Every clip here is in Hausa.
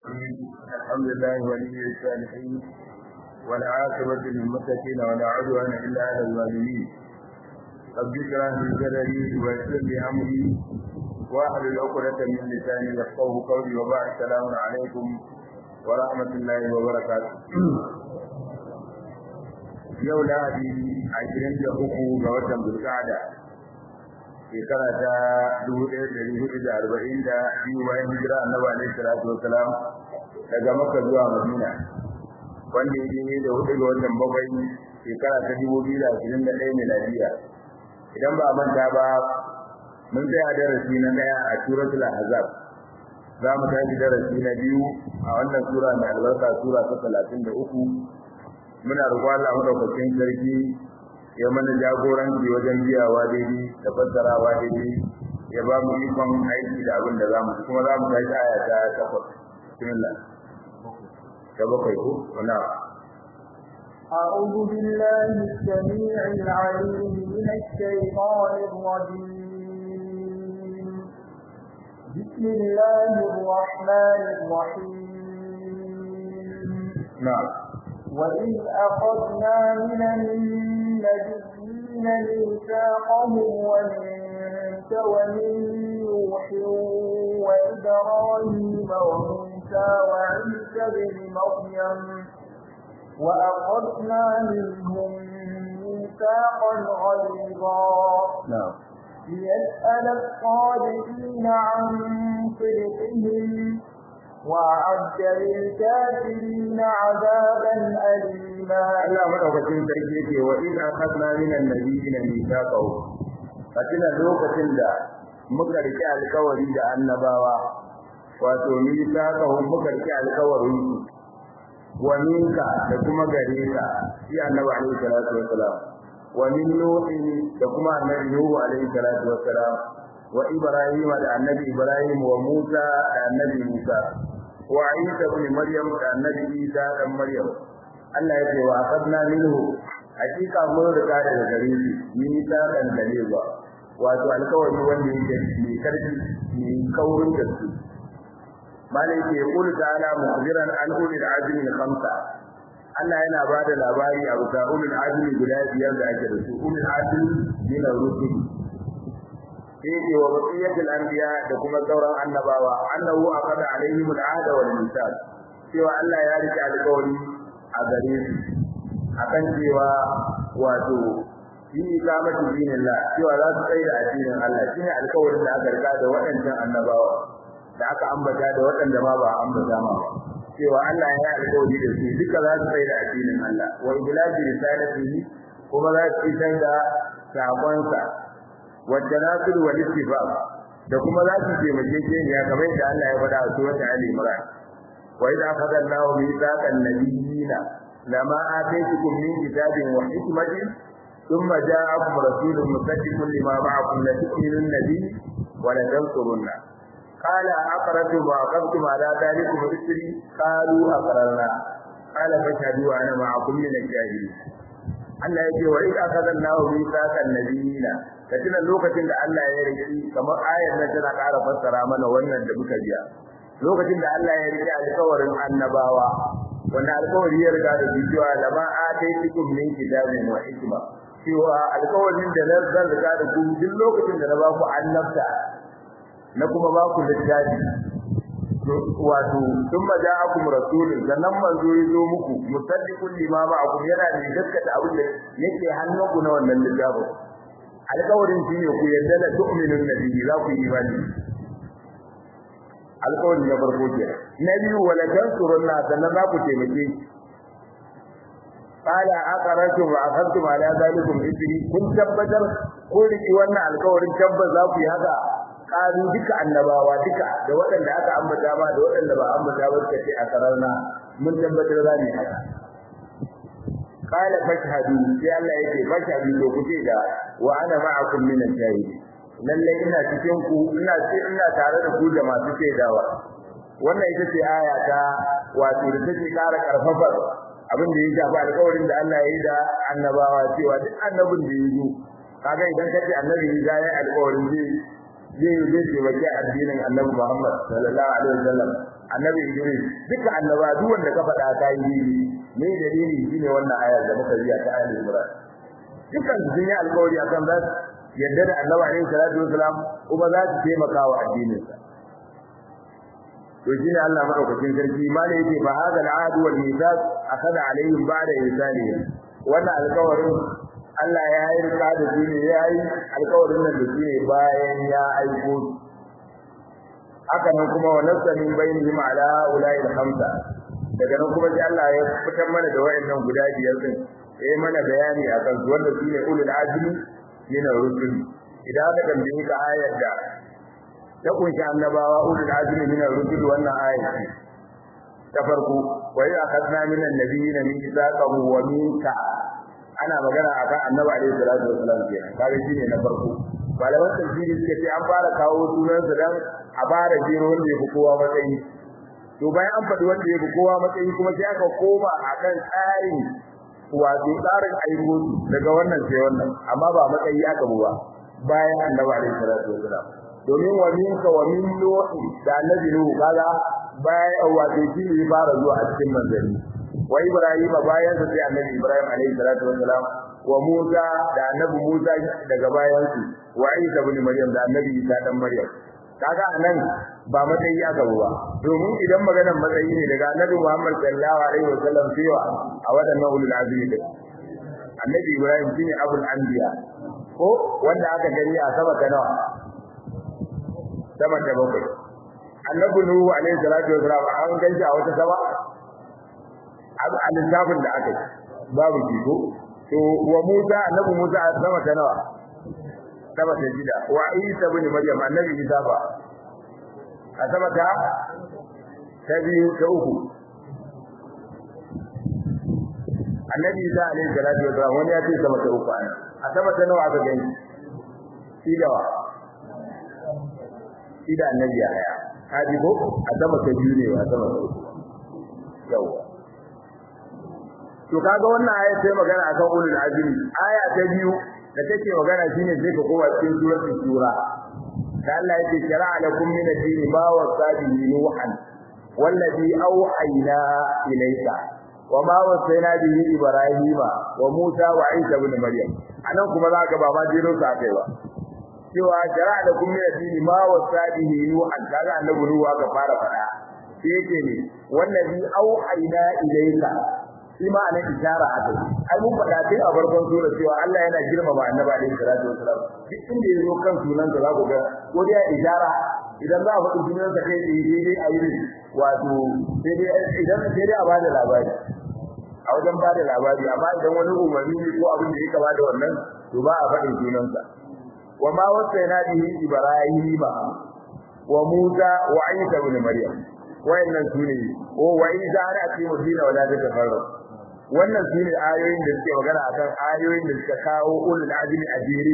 الحمد لله ولي الصالحين والعاقبة للمتقين ولا عدوان إلا على الظالمين رب اشرح لي صدري ويسر لي أمري واحلل عقدة من لساني يفقهوا قولي وبعد السلام عليكم ورحمة الله وبركاته yau lahadi ashirin da uku ga watan bulkada shekara ta dubu ɗaya da hudu da arba'in da biyu bayan hijira annabi alaihi salatu wasalam daga makka zuwa madina wanda ya ne da hudu ga watan bakwai shekara ta dubu biyu da ashirin da ɗaya miladiya idan ba a manta ba mun tsaya darasi na ɗaya a suratul ahzab za mu tashi darasi na biyu a wannan sura mai albarka sura ta talatin da uku muna roƙon Allah madaukakin sarki ya mana jagoranci wajen biyawa daidai da fassarawa daidai ya ba mu ikon aiki da abin da za mu kuma za mu tashi aya ta takwas bismillah ta bakwai ko wana أعوذ بالله السميع العليم من الشيطان الرجيم بسم الله الرحمن الرحيم نعم وإذ أخذنا من النبيين ميثاقهم ومنك ومن نوح وإبراهيم وموسى وعيسى بن مريم وأخذنا منهم ميثاقا غليظا نعم ليسأل الصادقين عن صدقهم وأعد للكافرين عذابا أليما Allah madaukakin sarki yake wa idza akhadna min an-nabiyyin mithaqahu fatina lokacin da muka rike alkawari da annabawa wato mithaqahu muka rike alkawarin su wa minka da kuma gare ka shi annabi alaihi salatu wassalam wa min nuhin da kuma annabi nuhu alaihi salatu wassalam wa ibrahim da annabi ibrahim wa musa da annabi musa wa isa ibn maryam da annabi isa dan maryam Allah ya ce wa akhadna minhu hakika mun riga daga gare shi min ta dan dalewa wato alkawari wanda yake mai karfi mai kaurin gaske malai ke kula ta'ala mukhbiran an ulil azmi khamsa Allah yana ba da labari a bisa ulul azmi guda biyar da ake da su ulul azmi min ar-rusul yake wa baqiyatul anbiya da kuma sauran annabawa annahu aqada alaihim al-ahda wal mithaq cewa Allah ya rike alƙawari a gare su akan cewa wato yi ikamatu dinillah cewa za su tsaya da addinin Allah shine alƙawarin da aka riga da waɗannan annabawa da aka ambata da waɗanda ma ba ambata ma ba cewa Allah ya yi alƙawari da su duka za su tsaya da addinin Allah wa iblaji risalatihi kuma za su isar da sakonsa والتناسل والاتفاق da kuma za su taimake ke ne kamar yadda Allah ya faɗa a surat Ali Imran wa idza akhadha Allahu mithaqan nabiyina lama ataytukum min kitabin wa hikmatin thumma ja'akum rasulun musaddiqun lima ma'akum la tu'minunna bihi wa la tansurunna qala aqrartum wa aqamtum ala dhalikum isri qalu aqrarna qala fashhadu ana ma'akum min al-jahilin Allah ya ce wa idza akhadha Allahu mithaqan nabiyina katina lokacin da Allah ya riki kamar ayar nan tana ƙara fassara mana wannan da muka biya lokacin da Allah ya riki alƙawarin annabawa wannan alƙawari ya riga da cewa lama ataytukum min kitabin wa hikma cewa alƙawarin da nan zan riga da ku duk lokacin da na ba ku annabta na kuma ba ku littafi wato thumma ja'akum rasulun sannan manzo ya zo muku musaddiqun lima ma'akum yana da gaskata abin da yake hannunku na wannan littafin alƙawarin shi ne ku yarda da tu'minun nabiyyi za ku yi imani alƙawarin na farko ke na biyu wala tansurunna sannan za ku taimake qala aqaratu wa akhadtum ala zalikum isri kun tabbatar kun riki wannan alƙawarin tabbas za ku yi haka qalu duka annabawa duka da waɗanda aka ambata ma da waɗanda ba ambata ba suka ce a sararna mun tabbatar za mu haka qala fashhadu sai Allah yake fashhadu to kuce da wa ana ma'akum min ash-shahidin lalle ina cikin ku ina ce ina tare da ku da masu shaidawa wannan ita ce aya ta wato da take ƙara karfafar abin da ya shafi alƙawarin da Allah ya yi da annabawa cewa duk annabin da ya zo kaga idan kace annabi ya yi alƙawarin zai zai zai taimaki addinin annabi Muhammad sallallahu alaihi wasallam annabi Idris duka annaba duk wanda ka faɗa ka yi me dalili shine wannan ayar da muka biya ta Ali Imran dukan sun yi alƙawari akan za su yadda da annabi alaihi salatu wasalam kuma za su taimaka wa addinin sa to shine Allah madaukakin sarki mala yake fa hada al'ad wal mithaq akada alaihim ba'da insaniya wannan alƙawarin Allah ya yi rika da su ne ya yi alƙawarin nan da su ne bayan ya aiko haka nan kuma wa nasta min bainihim ala ulai al-khamsa daga nan kuma sai Allah ya fitar mana da wayannan guda biyar din sai mana bayani akan su wanda su ne ulul azmi min ar-rusul idan aka tambaye ka ayar da ta kunshi annabawa ulul azmi min ar-rusul wannan ayar ta farko wa ya akhadna min an-nabiyina mithaqahu wa minka ana magana akan annabi alaihi salatu wasallam kenan kaga shine na farko malaman tafsiri suka ce an fara kawo sunan sa dan a fara jero wanda yafi kowa matsayi to bayan an faɗi wanda yafi kowa matsayi kuma sai aka koma akan tsarin wato tsarin aiko daga wannan sai wannan amma ba matsayi aka bu ba bayan annabi alaihi salatu wasallam domin wa minka wa min nuhi da annabi nuhu kaga bayan wato shi ne fara zuwa a cikin manzanni wa Ibrahim bayan sa sai Annabi Ibrahim alaihi salatu wassalam wa Musa da Annabi Musa daga bayan su wa Isa ibn Maryam da Annabi Isa dan Maryam kaga anan ba matsayi aka ba domin idan maganar matsayi ne daga Annabi Muhammad sallallahu alaihi wasallam cewa a wadannan ulul azmi din Annabi Ibrahim shine abul anbiya ko wanda aka gani a sama ta nawa sama ta bakwai Annabi Nuhu alaihi salatu wassalam an ganshi a wata sama a lissafin da aka yi babu jiko to wa Musa annabi Musa a sama ta nawa sama ta shida wa Isa ibn Maryam annabi Isa ba a sama ta ta biyu ta uku annabi Isa alaihi salatu wa salam wani ya ce sama ta uku ana a sama ta nawa aka gani shi da wa shi da annabi ya haya kaji ko a sama ta biyu ne wa sama ta uku yawa to kaga wannan aya sai magana akan ulul azmi aya ta biyu da take magana shine sai ka kowa cikin suratul shura da Allah yake shara'a lakum min ad-din ma wasabihi nuhan wallazi awhayna ilayka wama wasayna bihi ibrahima wa musa wa isa ibn maryam anan kuma zaka ba ma jiro sa kai ba cewa shara'a lakum min ad-din ma wasabihi nuhan kaga annabi nuhu aka fara fada sai yake ne wallazi awhayna ilayka shi ma anan ishara a kai ai mun faɗa sai a farkon sura cewa Allah yana girmama annabi alaihi salatu wasalam duk inda yazo kan sunan sa za ku ga ko dai ishara idan za a faɗi sunan sa kai sai dai a yi wato sai dai idan sai dai a bada labari a wajen bada labari amma idan wani umarni ne ko abin da ya kama da wannan to ba a faɗin sunan sa wa ma wasaina bihi ibrahima wa musa wa isa ibn maryam wayannan sune wa isa ana ce mudina wala ta tafarraq wannan shine ayoyin da suke magana akan ayoyin da suka kawo ulul azmi a jere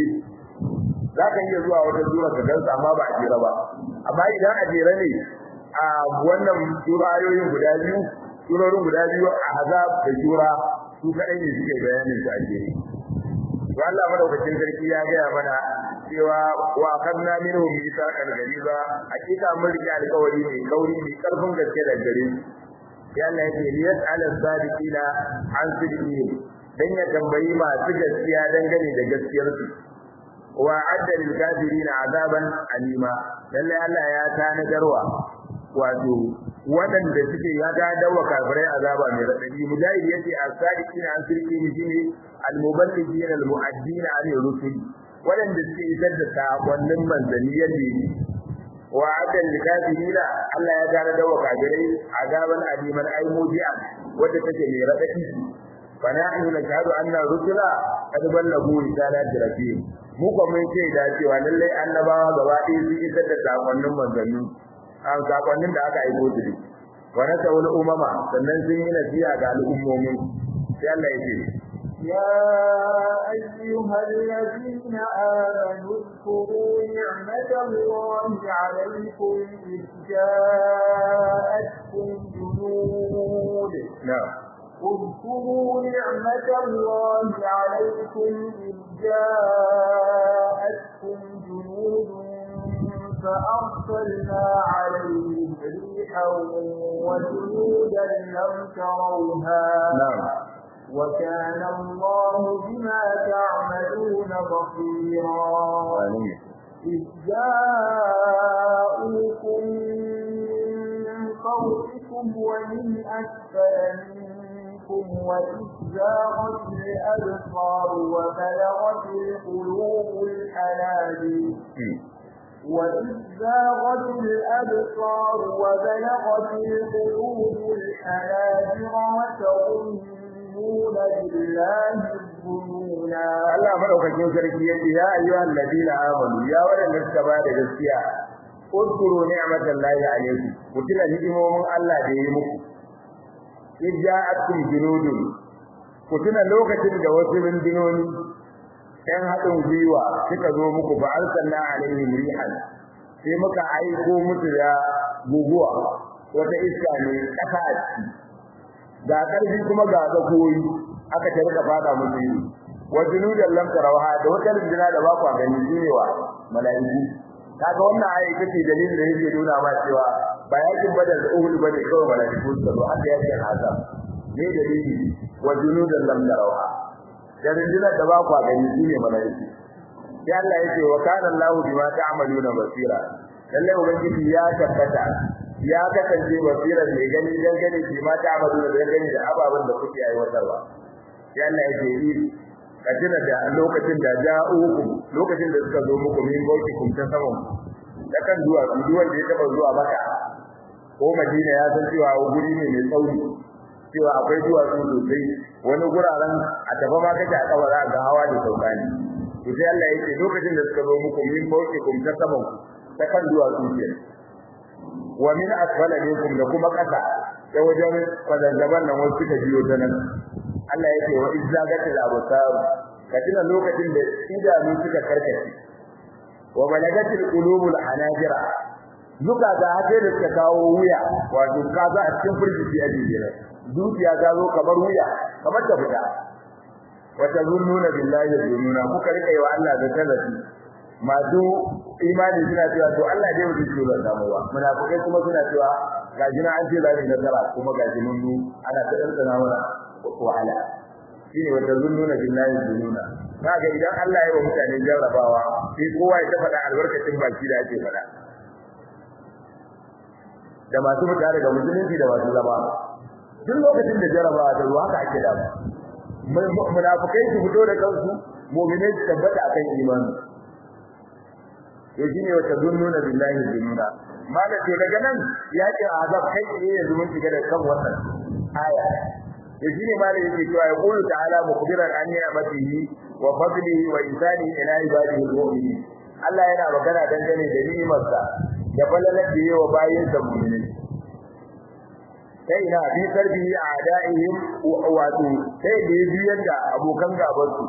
zaka iya zuwa wata sura ka gansa amma ba a jere ba amma idan a jere ne a wannan sura ayoyin guda biyu surorin guda biyu a azab da sura su kadai ne suke bayanin su a jere to Allah madaukakin sarki ya gaya mana cewa wa akhadna minhum mithaqan ghaliza hakika mun rike alƙawari mai kauri mai karfin gaske da gare ya Allah yake liyas ala sadiqina an sidqihim dan ya tambayi masu gaskiya dangane da gaskiyar su wa adda lil kafirin azaban alima lalle Allah ya tanadarwa wato waɗanda suke ya ga dawa kafirai azaba mai radadi mujahid yace as-sadiqina an sidqihim shine al-muballighin al-mu'addin an rusul waɗanda suke isar da sakonnin manzanni yadda yake wa adal likafirina Allah ya gane da wakabirai azaban aliman ay mudian wanda take mai radadi fa nahnu nashhadu anna rusula qad ballagu risalati rabbihim mu ko mun ce da cewa lalle annabawa gaba ɗaya sun isar da sakonnin manzanni an sakonnin da aka aiko su wa nasawul umama sannan sun yi nasiha ga al'ummomin sai Allah ya ce يا أيها الذين آمنوا اذكروا نعمة الله عليكم إذ جاءتكم جنود نعم اذكروا نعمة الله عليكم إذ جاءتكم جنود فأرسلنا عليهم ريحا ريحا وجنودا لم تروها na'am وكان الله بما تعملون بصيرا amin إذ جاءوكم من فوقكم ومن أسفل منكم وإذ زاغت الأبصار وبلغت القلوب الحناجر وإذ زاغت الأبصار وبلغت القلوب الحناجر وتظنون بالله الظنونا Allah madaukakin sarki yace ya ayyuhal ladina amanu ya wadanda suka ba da gaskiya udkuru ni'matallahi alaykum ku tuna ni'imomin Allah da yayi muku idja'atkum junudun ku tuna lokacin da wasu rundunoni ɗan haɗin gwiwa suka zo muku fa arsalna alaihim rihan sai muka aiko musu da guguwa wata iska ne ƙasa a ciki ga ƙarfi kuma ga tsakoyi aka ta rika fada musu yi wa junudan lam tarawha da wata runduna da ba ku gani jinewa mala'iku kaga wannan ayi kace dalilin da yake nuna ma cewa ba yakin badar da uhud bane kawai mala'iku su zo haka yake haka ne dalili wa junudan lam tarawha da runduna da ba ku gani shine mala'iku sai Allah yake wa kana Allahu bima ta'maluna basira lalle ubangiji ya tabbata ya kasance basiran mai gani dan gani bima ta'maluna dan gani da ababen da kuke aiwatarwa sai Allah yake yi kadina da lokacin da ja'ukum lokacin da suka zo muku min kun ta saman da kan zuwa duwan da ya taba zuwa maka ko Madina ya san cewa guri ne mai tsauri cewa akwai duwatsu sosai wani guraren a tafa ma kake a kabara ga hawa da sauka ne to sai Allah yake lokacin da suka zo muku min kun ta saman ta kan duwatsu ke wa min asfala minkum da kuma kasa ta wajen fadazzaban nan wasu suka biyo ta nan Allah yake wa izzagatil absar kadina lokacin da idanu suka karkace wa balagatil qulubul hanajira duka ga hade da suka kawo wuya wato kaza a cikin furjiti a jira zuciya ta zo kamar wuya kamar ta fita wa tazunnuna billahi zununa kuka rika yi wa Allah da talafi masu imani suna cewa to Allah dai wuce shi ba samu ba munafikai kuma suna cewa ga jina an ce zai nasara kuma ga jinin mu ana ta dantana mana wahala shine wata zunnuna billahi zununa kaga idan Allah ya yi wa mutane jarrabawa sai kowa ya faɗa albarkacin baki da ake faɗa da masu mutane daga musulunci da masu zama duk lokacin da jarrabawa ta zuwa haka ake da munafikai su fito da kansu mu'minai su tabbata akan imani to shine wata zunnuna billahi zununa mala ce daga nan yakin azab kai ne yanzu mun shiga da kan wannan aya to shine mala yake cewa ya qulu ta'ala mukhbiran an ni'matihi wa fadlihi wa ihsani ila ibadihi al-mu'minin Allah yana magana dangane da ni'imarsa da falalar da yawa bayin sa mu'minin sai ina bi tarbiyi a da'ihim wato sai da biyar da abokan gaban su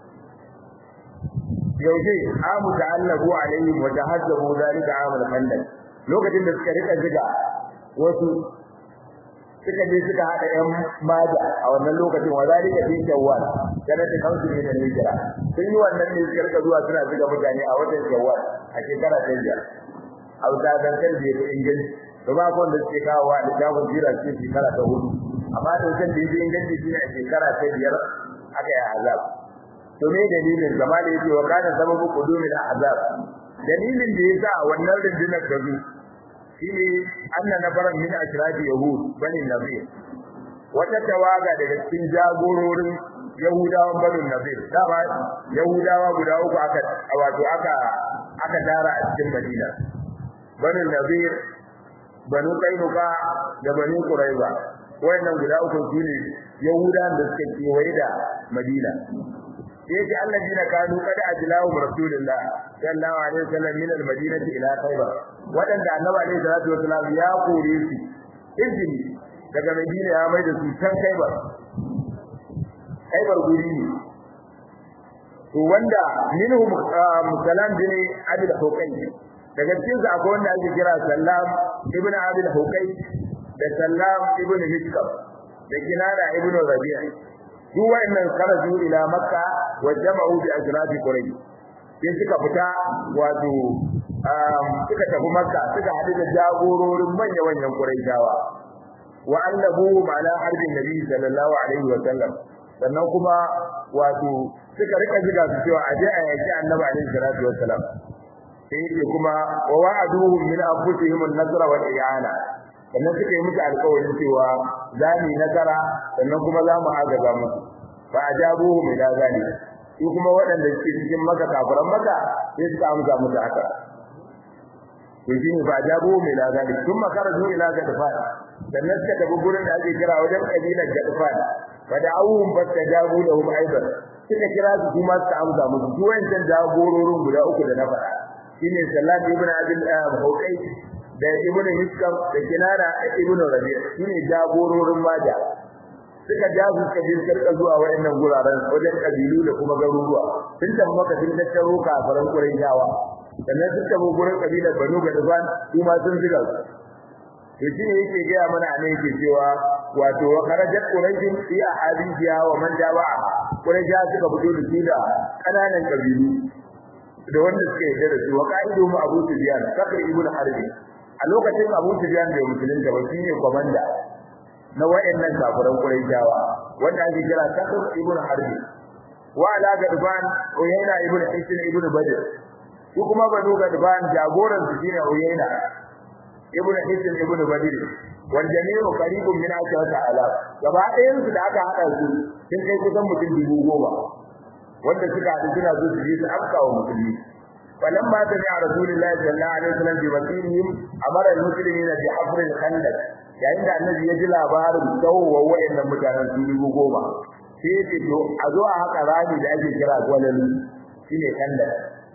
yauje amu ta'allahu alaihim wa tahazzabu zalika amul khandaq lokacin da suka rika ziga wasu suka je suka hada yan maja a wannan lokacin wa zalika fi shawwal kana ta kansu ne da hijira sun yi wannan ne suka rika zuwa suna ziga mutane a watan shawwal a shekara ta biyar a wata dankan da yake inganci to ba ko da suke kawo wa littafin jira ce shekara ta hudu amma da wajen da yake inganci shine a shekara ta biyar aka yi azab to me dalilin zama da yake wa kana sababu qudumil azab dalilin da yasa wannan rundunar ta zo shine anna nabaran min ashrafi yahud bani nabir wata tawaga daga cikin jagororin yahudawan bani nabir dama yahudawa guda uku aka wato aka aka dara a cikin madina bani nabir banu kainuka da bani quraiza wayannan guda uku sune yahudawan da suka kewaye da madina yake allazina kanu qad ajlahu rasulullah sallallahu alaihi wasallam min almadinati ila khaybar wadanda annabi alaihi salatu wasallam ya kore su izini daga madina ya mai da su can khaybar khaybar guri ne to wanda minhum musallam bin abi al-huqay daga cikin su akwai wanda ake kira sallam ibn abi al-huqay da sallam ibn hikam da kinana ibn rabi'a duk wayannan karaju ila makka wa jama'u bi ajrabi quraish sai suka fita wato suka tafi makka suka haɗu da jagororin manya-manyan quraishawa wa annabu ma'ana harbin nabi sallallahu alaihi wa sallam sannan kuma wato suka rika jiga su cewa aje a yaki annabi alaihi salatu wa salam sai yake kuma wa wa'aduhum min anfusihim an-nasra wal i'ana sannan suka yi musu alƙawarin cewa za mu yi nasara sannan kuma za mu agaza musu fa ajabuhum ila zalik su kuma waɗanda suke cikin maka kafiran maka sai suka amsa musu haka to shine fa ajabuhum ila zalik thumma kharaju ila gadfan sannan suka tafi gurin da ake kira wajen kabilar gadfan fa da'awhum fastajabu lahum aidan suka kira su kuma suka amsa musu su wancan jagororin guda uku da na faɗa shine Sallat ibn Abil Hawqai da Ibn Hiskam da Kinana da Ibn Rabi' shine jagororin maja suka ja su suka je suka zuwa wayannan guraren wajen kabilu da kuma garuruwa sun tafi maka sun tattaro kafaran Qurayshawa sannan sun tafi gurin kabilar Banu Gadfan su ma sun ziga su to shine yake gaya mana a yake cewa wato wa kharajat quraishin fi ahadithiha wa man jawa'a quraisha suka fito da su da kananan kabilu da wanda suka yarda da su wa qa'idu mu Abu Sufyan Sakr ibn Harb a lokacin Abu Sufyan da musulunta ba shine komanda na wayannan kafiran Quraishawa wanda ake kira Sakr ibn Harb wa ala gadban Uyayna ibn Hisn ibn Badr su kuma banu gadban jagoran su shine Uyayna ibn Hisn ibn Badr wal jami'u qaribun min 10000 gaba ɗayan su da aka hada su sun kai kusan mutum dubu goma wanda suka haɗu suna so su je su afka wa musulmi falan ma ta a rasulullahi sallallahu alaihi wasallam bi wasirihim amara almuslimina bi hafr al-khandaq yayin da annabi ya ji labarin dawowa wayannan mutanen su dubu goma sai ya ce to a zo a haka rami da ake kira gwalalu shine khandaq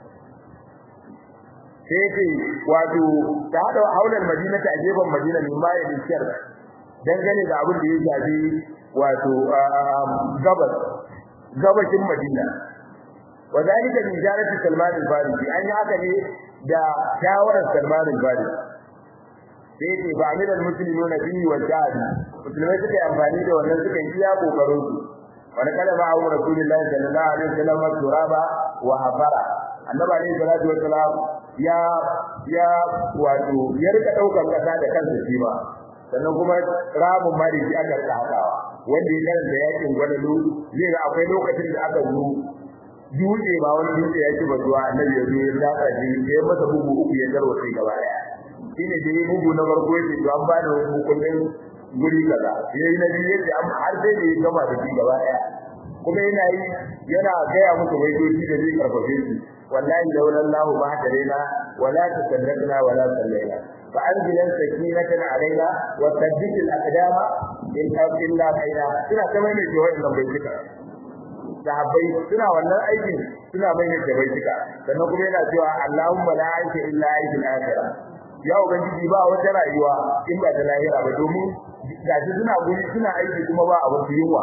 sai ce wato ta hada haular madina ta gefen madina min ma ya dikiyar dangane da abin da ya shafi wato gabas gabashin Madina wadalika min jarati Salman al-Farisi an yi haka ne da shawarar Salman al-Farisi sai ce ba amir al-muslimuna bihi wa jihadi musulmai suka yi amfani da wannan suka yi iya kokarin su wani kada ma abu rasulullahi sallallahu alaihi wasallam turaba wa hafara annabi alaihi salatu wasalam ya ya wato ya rika daukar kasa da kansa shi ba sannan kuma ramin ma da shi aka rika hakawa wanda ya karanta yakin gwadalu zai ga akwai lokacin da aka zo dutse ba wani dutse ya ci ba zuwa annabi ya zo ya dafa shi ya masa bugu uku ya tarwa sai gaba daya shine da ya bugu na farko ya ce to an bani hukumin guri kaza yayi na biyu yace an har sai da ya gama da shi gaba daya kuma yana yi yana gaya musu waidoji da zai karfafe shi wallahi laula Allahu ma hadarina wala tasaddaqna wala sallaina fa anzila sakinatan alaina wa thabbit al-aqdama in illa baina suna ta mai da wannan bai cika sahabbai suna wannan aikin suna mai da bai cika sannan kuma yana cewa Allahumma la aisha illa aishul akhirah ya ubangiji ba wata rayuwa in ba ta lahira ba domin gashi suna guri suna aiki kuma ba abu yunwa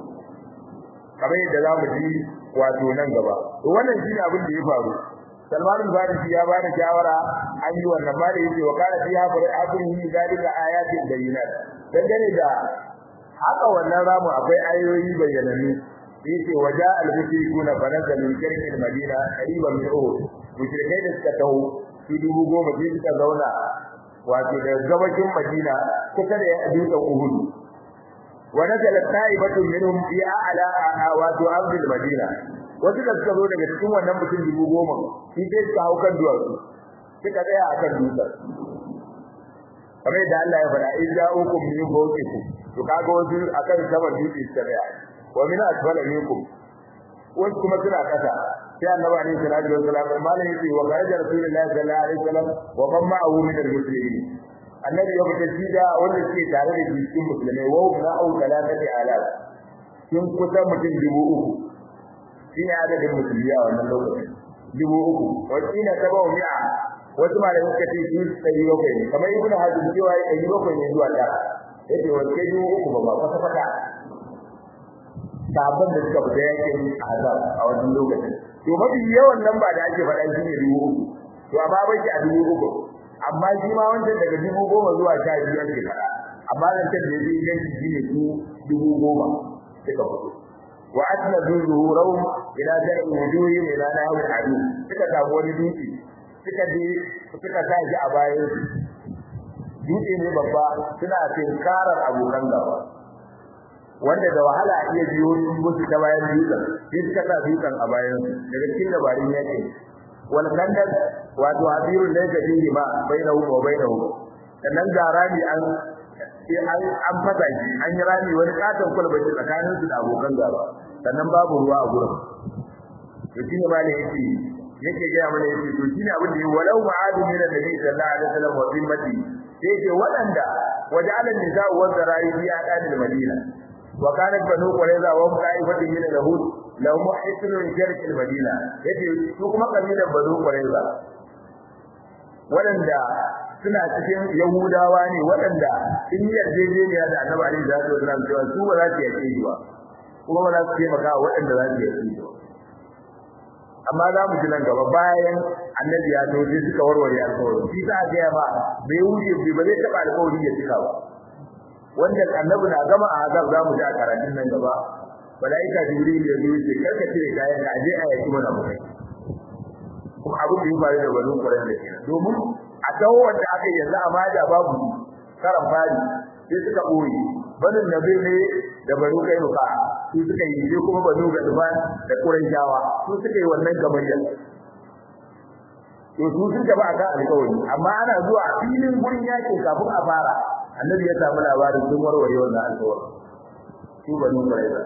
kamar yadda za mu ji wato nan gaba to wannan shine abin da ya faru Salman al-Farisi ya bada shawara an yi wannan ba da yake wa kana fi hafrihi zalika ayatin bayyinat dangane da haka wannan ramu akwai ayoyi bayyanannu yace waja al-mushrikuna fanaka min kirkin madina qariban min uhud mushrikai da suka taho su dubu goma sai suka zauna wato da gabashin madina kusa da dutsen uhud ونزل طائفة منهم في أعلى wato أرض المدينة wasu da suka zo daga cikin wannan mutum dubu goma shi sai suka hau kan duwatsu suka tsaya a kan dutsen kamar yadda Allah ya faɗa in ja'ukum min fawqikum to kaga wasu akan saman dutse suka tsaya wa min asfala minkum wasu kuma suna kasa sai annabi alaihi salatu wasallam malai yace wa kharaja rasulullahi sallallahu alaihi wasallam wa man ma'ahu min al-muslimin annabi ya fita shi da wanda suke tare da shi cikin musulmai wa na au talatati alaf sun kusa mutum dubu uku shi ne adadin musulmi a wannan lokacin dubu uku wakila sabau mi'a wasu malamai suka ce su ɗari bakwai ne kamar ibn hazm cewa ɗari bakwai ne zuwa da yace wace dubu uku ba ba kwata kwata sabon da suka fita yakin azab a wannan lokacin to mafi yawan nan ba da ake faɗa shi ne dubu uku to amma bai a dubu uku amma shi ma wancan daga dubu goma zuwa sha biyu ake fara amma nan can da yake ganci shi ne su dubu goma suka fito wa asna zuhurahum ila da'i wujuhi ila nahu adu suka samu wani dutse suka je suka sa shi a bayan dutse ne babba suna tinkarar abokan gaba wanda da wahala iya biyo musu ta bayan dutsen sai suka sa dutsen a bayan daga cikin dabarun yakin wal kandak wato abirun da yake fihi ma bainahu wa bainahu sannan ga rami an an an fata shi an yi rami wani katon kulbaci tsakanin su da abokan gaba sannan babu ruwa a gurin to shine ma ne yake yake ga mana yake to shine abin da walau ma'adu min annabi sallallahu alaihi wasallam wa zimmati sai yake wadanda waja'ala nisa'u wa zara'i fi aqadil madina wa kanat banu qurayza wa qa'ifatin min al-yahud lahum hisnun sharq al-madina yace su kuma kabilan banu qurayza wadanda suna cikin yahudawa ne wadanda sun yi yarjejeniya da annabi alaihi salatu wasallam cewa su ba za su yake ba kuma ba za su taimaka wadanda za su yake ba amma za mu ji nan gaba bayan annabi ya zo sai suka warware alƙawari shi za ga ya ba bai wuce bai ba zai taba alƙawari ya cika ba wanda annabi na gama a azab za mu ji a karatun nan gaba malaika jibril ya zo ce karka cire kayan ka aje a yaki mana mutai kuma abin da ya faru da banu kuran da kenan domin a dawo wanda aka yanzu a maja babu karan fari sai suka boye banin nabi ne da banu kai ruka su suka yi sai kuma banu ga duban da qurayshawa su suka yi wannan gabayya to su sun gaba akan alƙawari amma ana zuwa filin gurin yaki kafin a fara annabi ya samu labarin sun warware wannan alƙawari su banu qurayza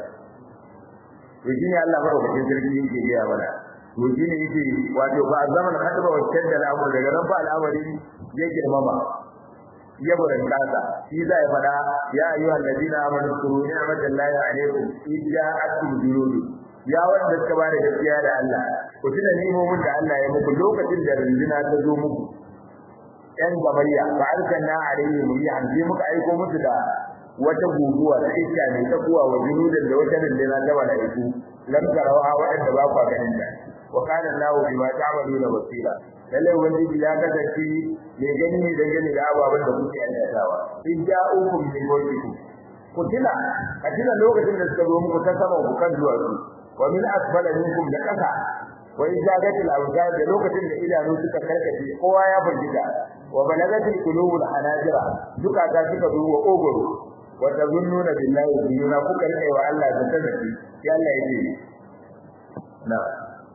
to shine Allah madaukakin sarki yake gaya mana to shine yake wato ba zaman hadaba wa shadda al'amur daga nan ba al'amari ya girmama ya burin kasa shi zai fada ya ayyuha alladina amanu kuru ni'matallahi alaykum idja'akum junud ya wanda suka bada gaskiya da Allah ku tuna nimomin da Allah ya muku lokacin da rinjina ta zo muku yan gabayya fa arsalna alayhim rihan bi muka aiko musu da wata guguwa ta iska ne ta kuwa wa junudan da wata rinjina ta malaiku lam tarawa wa'anda ba ku ganin ta wa kana Allahu bima ta'maluna basira lalle wanda ya kasance mai gani ne dangane da ababen da kuke aikatawa in ja'ukum min mulkikum ku tuna a tuna lokacin da suka zo muku ta sama ku kan zuwa su wa min asfala minkum da kasa wa in zagatil absar da lokacin da idanu suka karkace kowa ya burgita wa balagatil qulubul hanajira duka ta suka zo wa ogoro wa tazunnuna billahi zununa kuka rike wa Allah da tadabi ya Allah ya ce na'am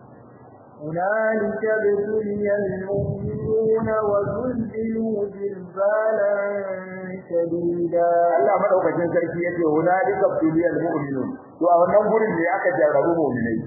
هنالك ابتلي المؤمنون وزلزلوا زلزالا شديدا Allah madaukakin sarki yace hunalika ibtiliyal mu'minun to a wannan gurin ne aka jarrabu mu'minai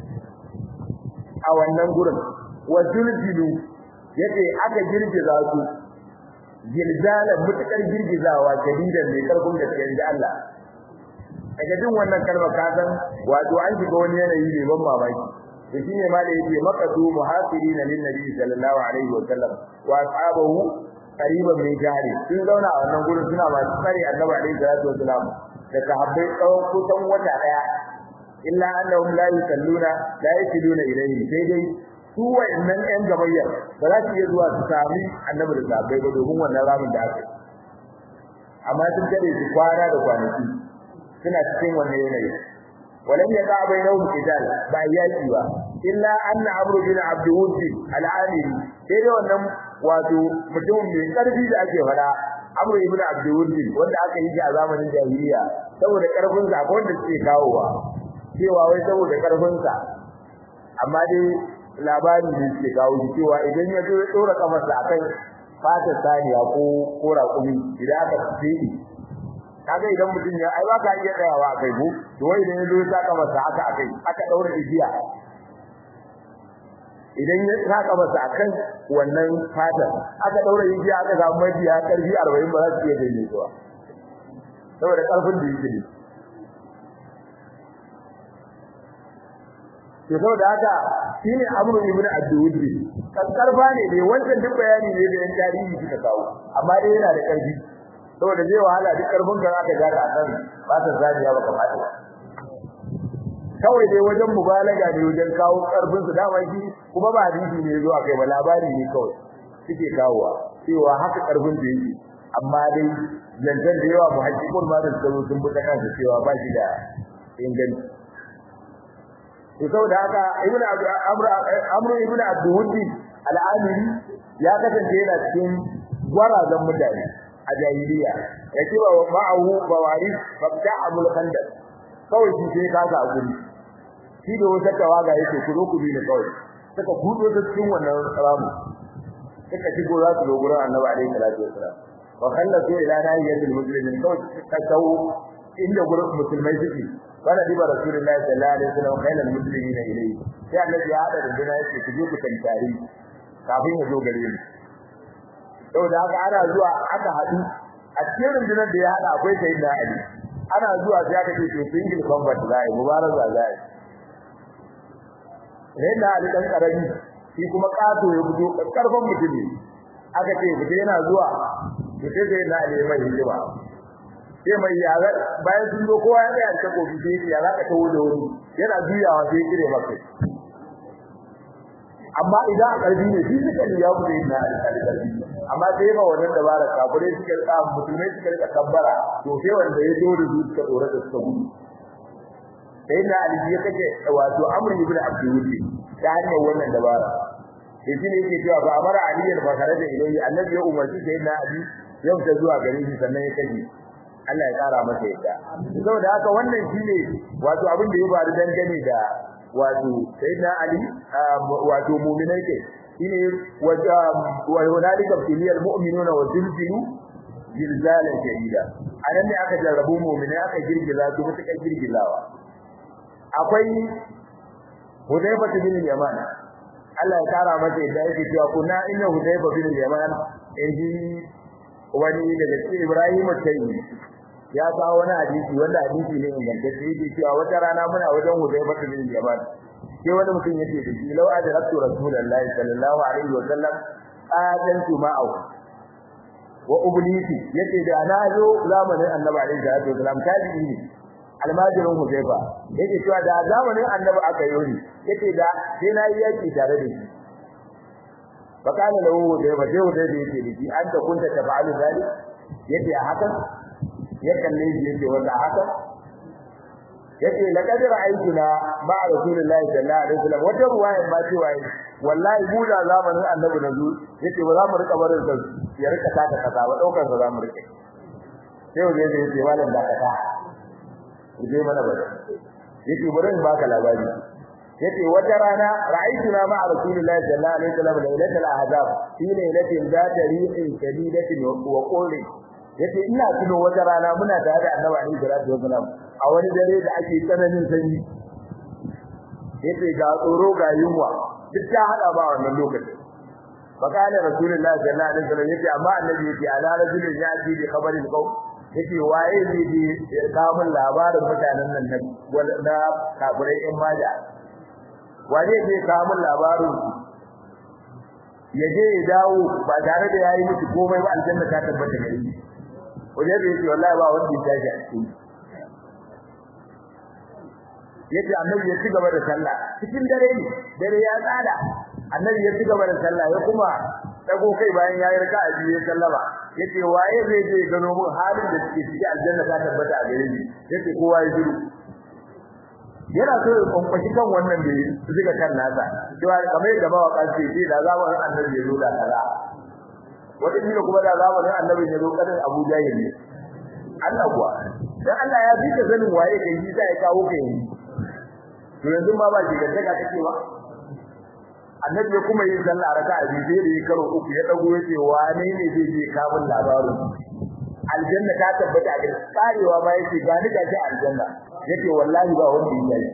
a wannan gurin wa zulzilu yace aka girgiza su zilzala mutakar girgizawa shadidan ne karfin da ke da Allah daga jin wannan kalmar ka san wato an shiga wani yanayi ne ban mamaki da shine ma da yake maqadu muhasirina lin nabi sallallahu alaihi wa sallam wa ashabahu qariban min jari sun zauna a wannan gurin suna masu tsare annabi alaihi salatu wa salam da sahabbai tsawon kusan wata daya illa annahum la yusalluna la yusalluna ilayhi sai dai su wa'annan yan gabayyar ba za su iya zuwa su sami annabi da sahabbai ba domin wannan ramin da aka yi amma sun tare su kwana da kwanaki suna cikin wannan yanayi ولم يقع بينهم قتال ba yaki ba illa anna amru bin abd wud al-amiri sai dai wannan wato mutum mai karfi da ake fada amru ibn abd wud wanda aka yi a zamanin jahiliya saboda karfin sa ko wanda suke kawowa cewa wai saboda karfin sa amma dai labarin da suke kawo shi cewa idan ya zo ya dora kafarsa akan fata saniya ko ko raƙumi idan aka tsiri kaga idan mutum ya ai baka iya tsayawa kai ko to wai idan yazo ya saka masa haka akai aka daura igiya idan ya saka masa akan wannan fata aka daura igiya aka samu majiya karfi 40 ba za su iya gane zuwa saboda karfin da yake ne to saboda haka shine amru ibn abdul karfa ne dai wannan duk bayani ne da yan tarihi suka kawo amma dai yana da karfi saboda zai wahala duk karfin da aka gada a kan ba ta zaniya ba kamata kawai dai wajen mubalaga ne wajen kawo karfin su dama shi kuma ba hadisi ne zuwa kai ba labari ne kawai suke kawowa cewa haka karfin da yake amma dai zanzan da yawa muhajjikun ma da tsaro sun bi ta kansa cewa ba shi da inganci to saboda haka ibnu amr amr ibnu abdul al-amiri ya kasance yana cikin gwarazan mutane a jahiliya ya ce wa ma'ahu bawari babta abul khandaq kawai shi sai ka ga guri shi da wata tawaga yake ku zo ku bi ni kawai suka kudo da cikin wannan ramu suka shigo za su zo gurin annabi alaihi salatu wasalam wa khallatu ila nahiyatil muslimin kawai suka kawo inda gurin musulmai suke kana diba rasulullahi sallallahu alaihi wasallam khailal muslimina ilayhi sai annabi ya hada da dina yake ku je ku tantari kafin ya zo gare mu saboda haka ana zuwa aka hadu a cikin rundunar da ya hada akwai sayyidina ali ana zuwa sai aka ce to single combat zai mubaraza zai sayyidina ali dan karami shi kuma kato ya fito karfan mutum ne aka ce fita yana zuwa to sai sayyidina ali mai hijima sai mai yara bayan sun zo kowa ya tsaya ta kofi sai ya zaka tawo da wani yana juyawa sai kire maka amma idan a karbi ne shi suka ne ya bude na alƙalƙalƙi amma sai ba wannan dabara kafirai suka rika musulmai suka rika kabbara to sai wanda ya zo da su suka dora da suka gudu sai na ali ya kace wato amr ibn abdul ta hanyar wannan dabara sai shi ne yake cewa ba amara ali ya fakara da ilahi annabi ya umarci sai na ali yau ta zuwa gare shi sannan ya kaje Allah ya kara masa yadda saboda haka wannan shine wato abin da ya faru dangane da wato sayyidina ali wato mu'minai ke shine wa hunalika filiyal mu'minuna wa zilzilu zilzalan shadida anan ne aka jarrabu mu'minai aka girgiza su mutuka girgizawa akwai Hudayfa bin Yaman Allah ya kara masa yadda yake cewa kuna inna Hudayfa bin Yaman inji wani daga cikin Ibrahim al-Taymi ya kawo wani hadisi wanda hadisi ne ingantacce yake cewa wata rana muna wajen Hudayfa bin Yaman sai wani mutum yace da shi law adraktu rasulullahi sallallahu alaihi wa sallam adantu ma'ahu wa ublisi yace da na zo zamanin annabi alaihi salatu wasallam tabi'i ne almajirin Hudayfa yake cewa da zamanin annabi aka yi ni yace da sai na yi yaki tare da shi fakana lahu Hudayfa sai Hudayfa yake da shi anta kunta tafa'alu zalik yace a haka ya kalle shi yace wanda haka yace laqad ra'aytuna ma'a rasulillahi sallallahu alaihi wasallam wata ruwaya ba ce wai wallahi mu da zamanin annabi nazu yace ba za mu rika barin sa ya rika taka kaza ba daukar sa za mu rike sai wanda yace yace malam da kata je mana ba yace bari in baka labari yace wata rana ra'aytuna ma'a rasulillahi sallallahu alaihi wasallam lailatul ahzab fi lailatin zata ri'in shadidatin wa qulin yace ina tuno wata rana muna tare da Annabi Ali sallallahu alaihi wasallam a wani dare da ake tsananin sanyi yace ga tsoro ga yunwa duk ta hada ba wannan lokacin fakana rasulullahi sallallahu alaihi wasallam yace amma annabi yace ala rajulin yati bi khabarin qaw yace waye zai ji kamun labarin mutanen nan na kafirai in maja waye zai kamun labarin ya je ya dawo ba tare da yayi miki komai ba aljanna ta tabbata gare shi waje da yake wallahi ba wanda ya tashi a cikin yace annabi ya ci gaba da sallah cikin dare ne dare ya tsada annabi ya ci gaba da sallah ya kuma dago kai bayan ya yi raka'a biyu ya sallama yace waye zai je gano mun halin da suke ciki aljanna ta tabbata a gare ni yace kowa ya shiru yana so ya kwamfashi kan wannan da zuga kan nasa cewa kamar yadda mawaka ce ce da zamanin annabi ya zo da kaza wata kila kuma da zamanin annabi ya zo kanin Abu Jahil ne Allah kuwa dan Allah ya bi ka sanin waye kai shi sai ya kawo kai to yanzu ma ba jiga daga take ba annabi ya kuma yin sallah raka'a biyu sai da ya karo uku ya dago yace wane ne zai je kamun labarin aljanna ta tabbata a cikin karewa ma yace ga ni gashi aljanna yace wallahi ba wanda ya yi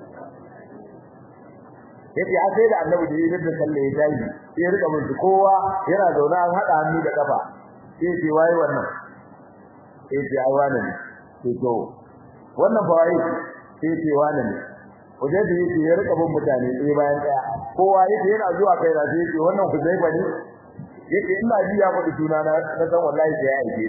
yace a sai da annabi da yayin da sallah ya tayi sai ya rika mun kowa yana zauna an hada hannu da kafa sai ce waye wannan sai ce ai wannan ne sai to wannan ba waye sai ce wannan ne wajen da yake ya rika bin mutane sai bayan daya kowa yake yana zuwa kai da sai ce wannan ku zai bane yake ina ji ya faɗi suna na na san wallahi sai ya aike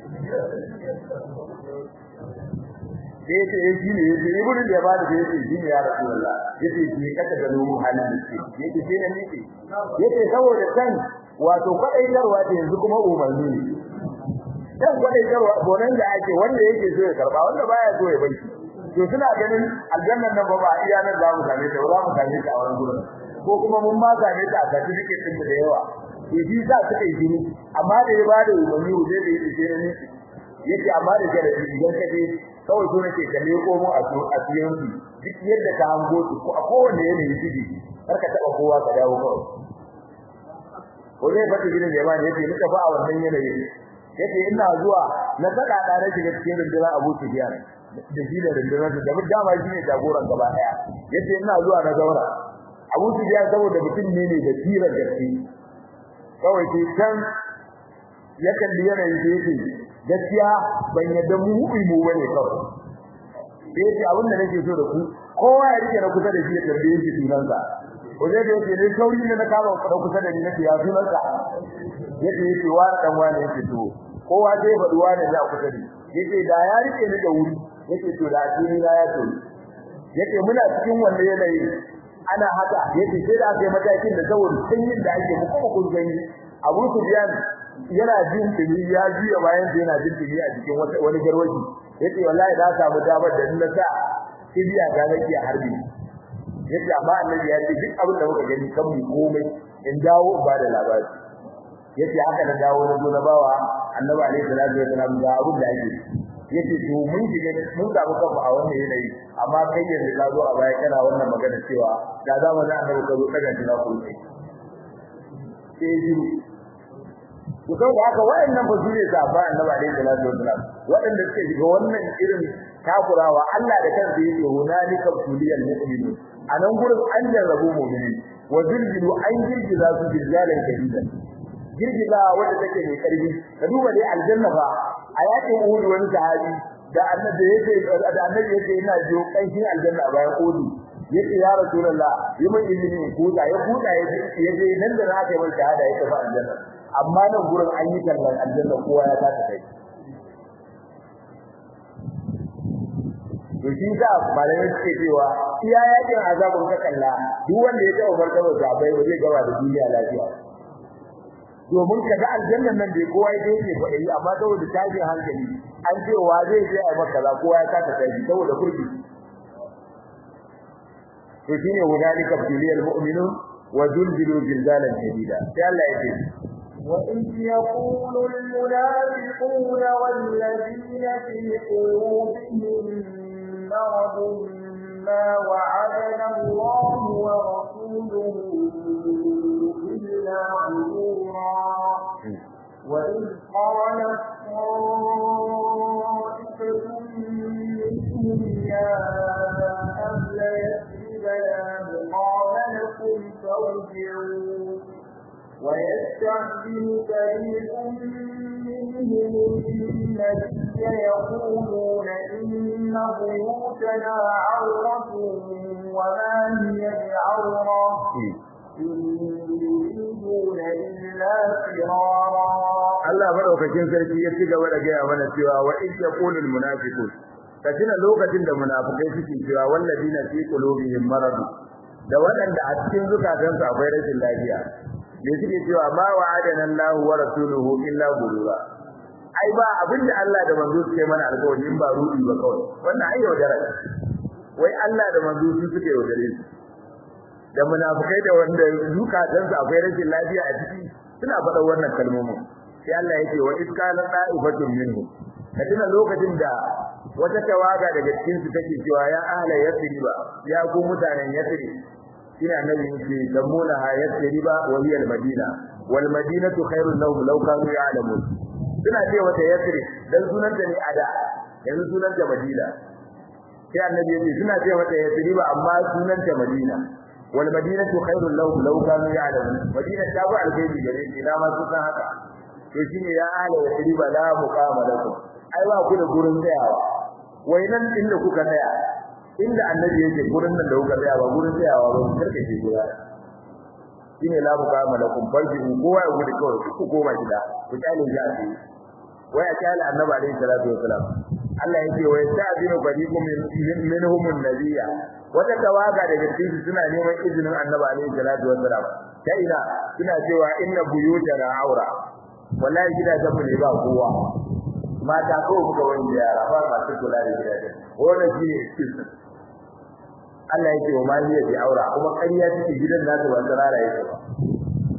sai yace eh shi ne yace ibnu da ba da yace shi ne ya rasulullah yace shi kaka da mu halin da shi yace shi ne nake yace saboda kan wato kwadaitarwa da yanzu kuma umarni ne dan kwadaitarwa gonan da ake wanda yake so ya karba wanda baya so ya bai to suna ganin aljannan nan ba ba iya nan za mu same ta za mu same ta a wani gurin ko kuma mun ma same ta a certificate din da yawa to shi sa suka yi jini amma da ya ba da umarni zai da yi jini ne yace amma da jarabi idan ka je kawai so nake ka leko mu a so a cikin su duk yadda ka hango su ko a kowanne yanayi kiji kar ka taba kowa ka dawo kawai ko zai fata gidan da yawa ne yace nika fa a wannan yanayi yace ina zuwa na saka da na shiga cikin rundunar Abu Sufyan da shi da rundunar da duk dama shi ne jagoran gaba daya yace ina zuwa na zaura Abu Sufyan saboda mutum ne ne da tirar gaske kawai sai kan ya kalli yanayin da yake gaskiya ban yadda mu mu mu bane kawai sai ce abin da nake so da ku kowa ya rike na kusa da shi ya tambaye shi sunansa ko zai da yake ne sauri ne na kama ku kusa da ni nake ya sunansa yace yace wa dan wani yake to kowa zai faɗi wani da kusa da yace da ya rike ni da wuri yace to da asiri na ya to yace muna cikin wannan yanayi ana haka yace sai da aka yi matakin da saboda sanyin da ake mu kuma kun gani Abu Sufyan yana jin dumi ya juya bayan sa yana jin dumi a cikin wata wani garwaji yace wallahi da samu damar da na sa kibiya ga nake a harbi yace amma annabi ya ce duk abin da muka gani kan mu komai in dawo ba da labari yace haka na dawo na zo na bawa annabi alaihi salatu wasalam ga abin da yake yace to mun shiga mun samu kanmu a wannan yanayi amma kai yanzu ka zo a baya kana wannan magana cewa da za mu da annabi ka zo daga jina ku sai sai ji to kai haka wayannan ba su ne sahaba annabi alaihi salatu wasalam wadanda suke shiga wannan irin takurawa Allah da kansa yake hunalika tuliyal mu'minun anan gurin an jarrabu mu'mini wa zilzilu an girgiza su zilzalan kadidan girgiza wanda take mai karfi ka duba dai aljanna fa a yakin uhud wani sahabi da annabi yake da annabi yake ina jiyo kanshin aljanna a bayan uhud yace ya rasulullah yi min izini in kuda ya kuda ya je nan da na kai mai shahada ya tafi aljanna amma nan gurin an yi kallon aljanna kowa ya ta kai to shi sa malamai suke cewa iya yakin azabun ka kalla duk wanda ya taɓa martaba sabai ba zai gaba da duniya lafiya domin ka ga aljannan nan da kowa ya yake faɗi amma saboda tashin hankali an ce wa zai je a maka za kowa ya kasa kai saboda kurki to shine hunalika biliyal mu'minun wa zulzilu zilzalan shadida sai Allah ya ce وإذ يقول المنافقون والذين في قلوبهم مرض ما وعدنا الله ورسوله إلا غرورا وإذ قالت طائفة منهم يا أهل يثرب لا مقام لكم فارجعوا ويستعجل فريق منهم النبي يقولون إن بيوتنا عورة وما هي بعورة يريدون إلا فرارا Allah madaukakin sarki ya ci gaba da gaya mana cewa wa in yaqulu al munafiqun kacina lokacin da munafikai suke cewa wallazina fi qulubihim marad da waɗanda a cikin zukatansu akwai rashin lafiya me suke cewa ma wa'adana Allah wa rasuluhu illa gurura ai ba abinda Allah da manzo suke mana alƙawari in ba rudi ba kawai wannan ai yaudara wai Allah da manzo su suke yaudare su da munafikai da wanda zukatansu akwai rashin lafiya a ciki suna faɗa wannan kalmomin sai Allah yake wa iskala da'ifatun minhu kadina lokacin da wata tawaga daga cikin su take cewa ya ahla yasriba ya ku mutanen yasri ina annabi yake damuna ha yasriba wa hiya al-madina wal madinatu khairun lahum law kanu ya'lamun suna ce wata yasri dan sunanta ne ada yanzu sunanta madina sai annabi yake suna ce wata yasriba amma sunanta madina wal madinatu khairun lahum law kanu ya'lamun madina ta ba alheri gare ni na ma sun san haka to shine ya ala wa riba la muqama lakum ai ba ku da gurin tsayawa wai nan inda kuka tsaya inda annabi yake gurin nan da kuka tsaya ba gurin tsayawa ba karka ce gura shine la muqama lakum farji kowa ya gudu kawai ku koma gida ku kyale ya ce wai a kyale annabi alaihi salatu wasalam Allah yake wa yasta'dinu fariqum minhum an-nabiyya wata tawaga daga cikin suna neman izinin annabi alaihi salatu wasalam ta ina suna cewa inna buyutana aura wallahi gidajen mu ne ba kowa mata ko muka wani yara ba masu kula da gidajen wannan shi ne excuse Allah yake wa ma hiya bi aura kuma ƙarya take gidan nasu ba tsarara yake ba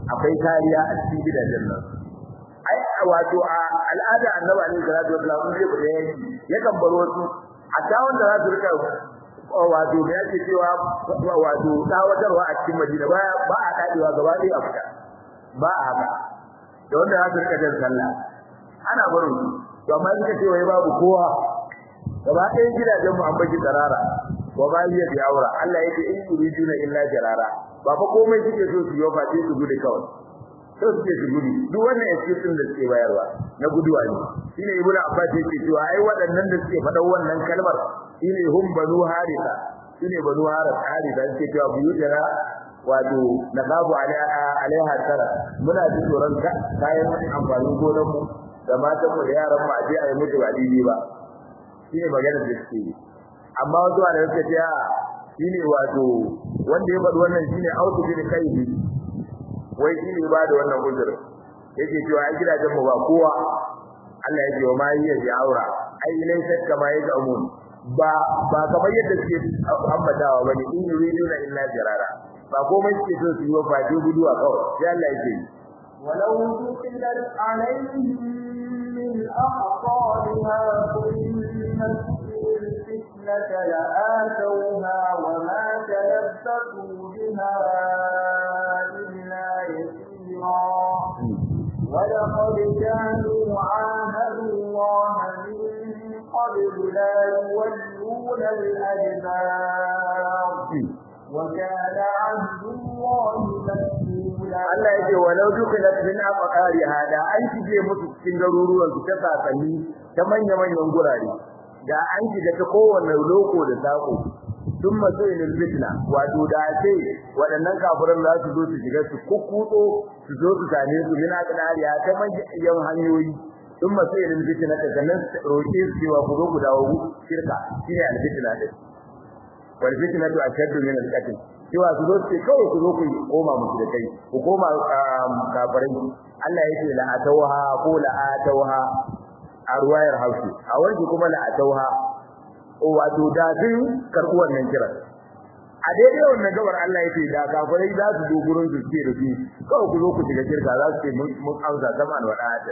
akwai kariya a cikin gidajen nan ai wato a al'ada annabi alaihi salatu wasallam zai fita yanki yakan bar wasu hatta wanda za su rika wato da yake cewa wato tawatarwa a cikin Madina ba ba a dadewa gaba ɗaya a fita ba a haka da wanda za su rika jan sallah ana barin su to amma suka ce wai babu kowa gaba ɗayan gidajen mu an baki tsarara wa ba hiya bi aura Allah yake in yuriduna illa jarara ba fa komai suke so su yi fa sai su gudu kawai so suke su gudu duk wannan excuse din da suke bayarwa na guduwa ne shine ibnu abbas yake cewa ai waɗannan da suke faɗa wannan kalmar shine hum banu harisa shine banu harisa harisa suke cewa buyutana wato naqabu alaiha tara muna jin tsoron kayan amfanin gonar mu da matan mu da yaran mu a je a yi mutu ba daidai ba shine maganar da suke yi amma wasu da suka ce a shine wato wanda ya faɗi wannan shine autu bin kaihi wai shine ba da wannan uzur yake cewa ai gidajen mu ba kowa Allah ya ce wa ma hiya bi aura ai laysa kama yake amun ba ba kamar yadda suke ambatawa bane in yuriduna illa jarara ba komai suke so su yi wa fadi guduwa kawai sai Allah ya ce ولو دخلت عليهم من أقطارها ثم الفتنة لآتوها وما تلبثوا بها إلا يسيرا ولقد كانوا عاهدوا الله من قبل لا يولون الأدبار وكان عهد الله مسؤولا Allah ya ce walau dukilat min aqari hada an shige musu cikin garuruwan su ta sakanni ta manya manyan gurare da an shiga ta kowanne loko da sako sun matsayin fitna wato da ce waɗannan kafiran za su zo su shiga su kukkuto su zo su same su min aqari ta manyan hanyoyi sun matsayin fitna ta sannan roƙe su cewa ku zo ku dawo shirka shine al-fitna din wal fitnatu ashaddu min al-qatl cewa su zo ce kawai ku zo ku koma musu da kai ku koma kafirai Allah yake la atawha ko la atawha a ruwayar hausa a wani kuma la atawha wato da sun karɓi wannan kiran a daidai wannan gabar Allah yake da kafirai za su zo gurin su ce da su kawai ku zo ku shiga kirka za su ce mun amsa zaman wa da'ata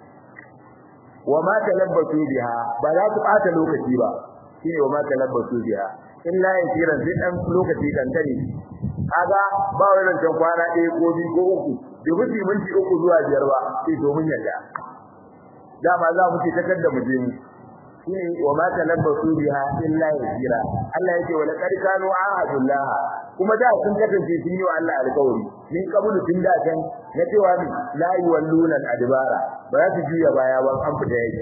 wa ma talabbatu biha ba za ku ɓata lokaci ba shine wa ma talabbatu biha illa yasiran sai dan lokaci kankani kaga ba wai ran kwana ɗaya ko biyu ko uku da mutum minti uku zuwa biyar ba sai domin yadda dama za mu ce takar da mu je mu shine wa ma talabbasu biha illa yasira Allah yake wala qad kanu ahadullah kuma da sun kasance sun yi wa Allah alƙawari min kabulu tun da can na cewa ni la yuwalluna adbara ba za su juya baya ba an fita yake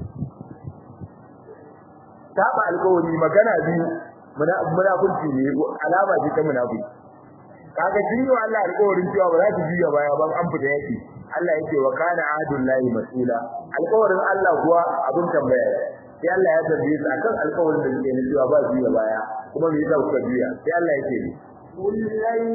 taba alƙawari magana biyu munafurci ne alama ce ta munafiki kaga sun yi wa Allah alƙawarin cewa ba za su juya baya ba an fita yake Allah yake wa kana ahadullahi mas'ula alƙawarin Allah kuwa abin tambaya sai Allah ya tambaye su akan alƙawarin da suke cewa ba juya baya kuma me yasa kuka juya sai Allah yake ni قل لن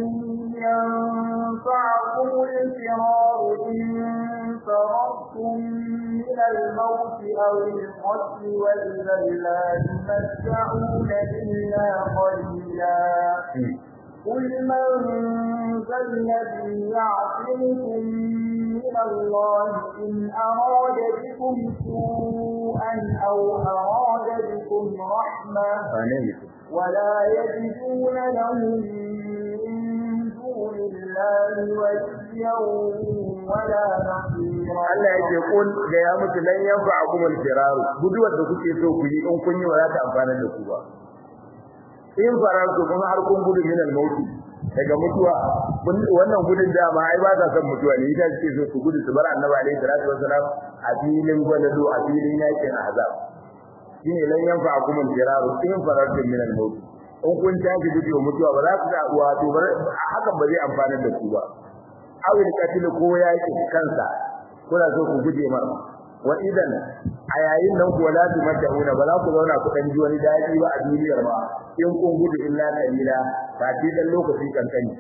ينفعكم الفرار إن فررتم من الموت أو القتل وإذا لا تمتعون إلا قليلا قل من ذا الذي يعصمكم من الله إن أراد بكم سوءا أو أراد بكم رحمة ولا يجدون لهم من دون الله وليا ولا نصيرا Allah yake kun da ya mutu lan yanfa'akum al-firar guduwar da kuke so ku yi in kun yi wa za ta amfana da ku ba in fararku kun har kun gudu min al-maut daga mutuwa wannan gudun dama ai ba za san mutuwa ne ita ce so su gudu su bar annabi alaihi salatu wasalam a filin gwalado a filin yakin azab shine lan yanfa akum al-firar in fararku min al-maut in kun tashi gudu mutuwa ba za ku da uwa to hakan ba zai amfana da ku ba awil katil ko yakin kansa kuna so ku guje mar wa idan a yayin nan ku wala tu mad'una ba za ku zauna ku dan ji wani dadi ba a duniyar ba in kun gudu illa qalila ba ti dan lokaci kankani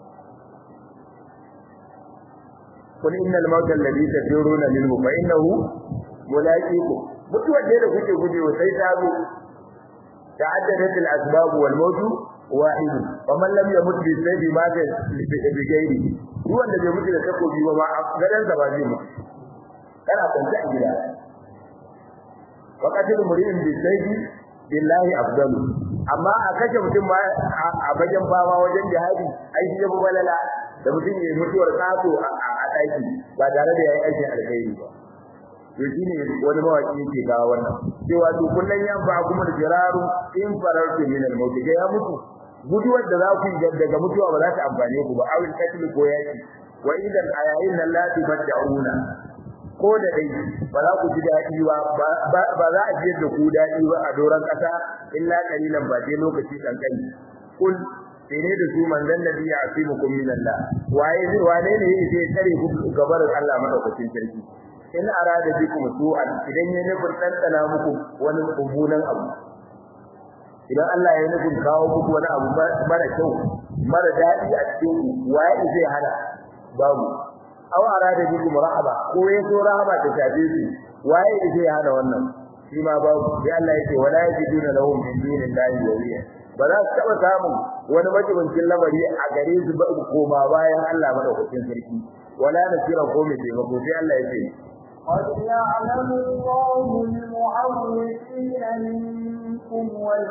kun innal mawta alladhi taduruna minhu fa innahu mulaqiku mutuwar da kuke gujewa sai ta zo ta'addadat al-asbab wal mawt wahid wa man lam yamut bi sayyi ma bi ghairi duk wanda bai mutu da takobi ba ma gadan sa ba zai mutu kana kwance a gida waqatil murin bi sayyi billahi afdalu amma a kashe mutum ma a bajan fama wajen jihadi ai shi yabo balala da mutum ya mutuwar tsato a daki ba tare da yayi aikin alkhairi ba to shine wani mawaki yake ga wannan cewa to kullun yan ba kuma da jiraru in farartu min al-maut ga ya mutu guduwar da za ku yi daga mutuwa ba za ta amfane ku ba awil katl ko yaki wa idan ayayin nan la tubaddauna ko da dai ba za ku ji dadi ba ba za a ji da ku dadi ba a doran kasa illa qalilan ba dai lokaci kankani kul sai da su manzon nabi ya asimukum min Allah waye wane ne yake tsare ku gabar Allah madaukakin sarki in arada bikum su'an idan ya nufin tantana muku wani kumbunan abu idan Allah ya nufin kawo muku wani abu mara kyau mara dadi a cikin ku waye zai hana babu aw arada bikum rahaba ko ya so rahaba ta tabe su waye zai hana wannan shi ma babu sai Allah yake wala yajiduna lahum min dunillahi waliya ba za su taba samun wani majibincin lamari a gare su ba koma bayan Allah madaukakin sarki wala nasira ko mai taimako sai Allah ya ce قد يعلم الله المعوقين منكم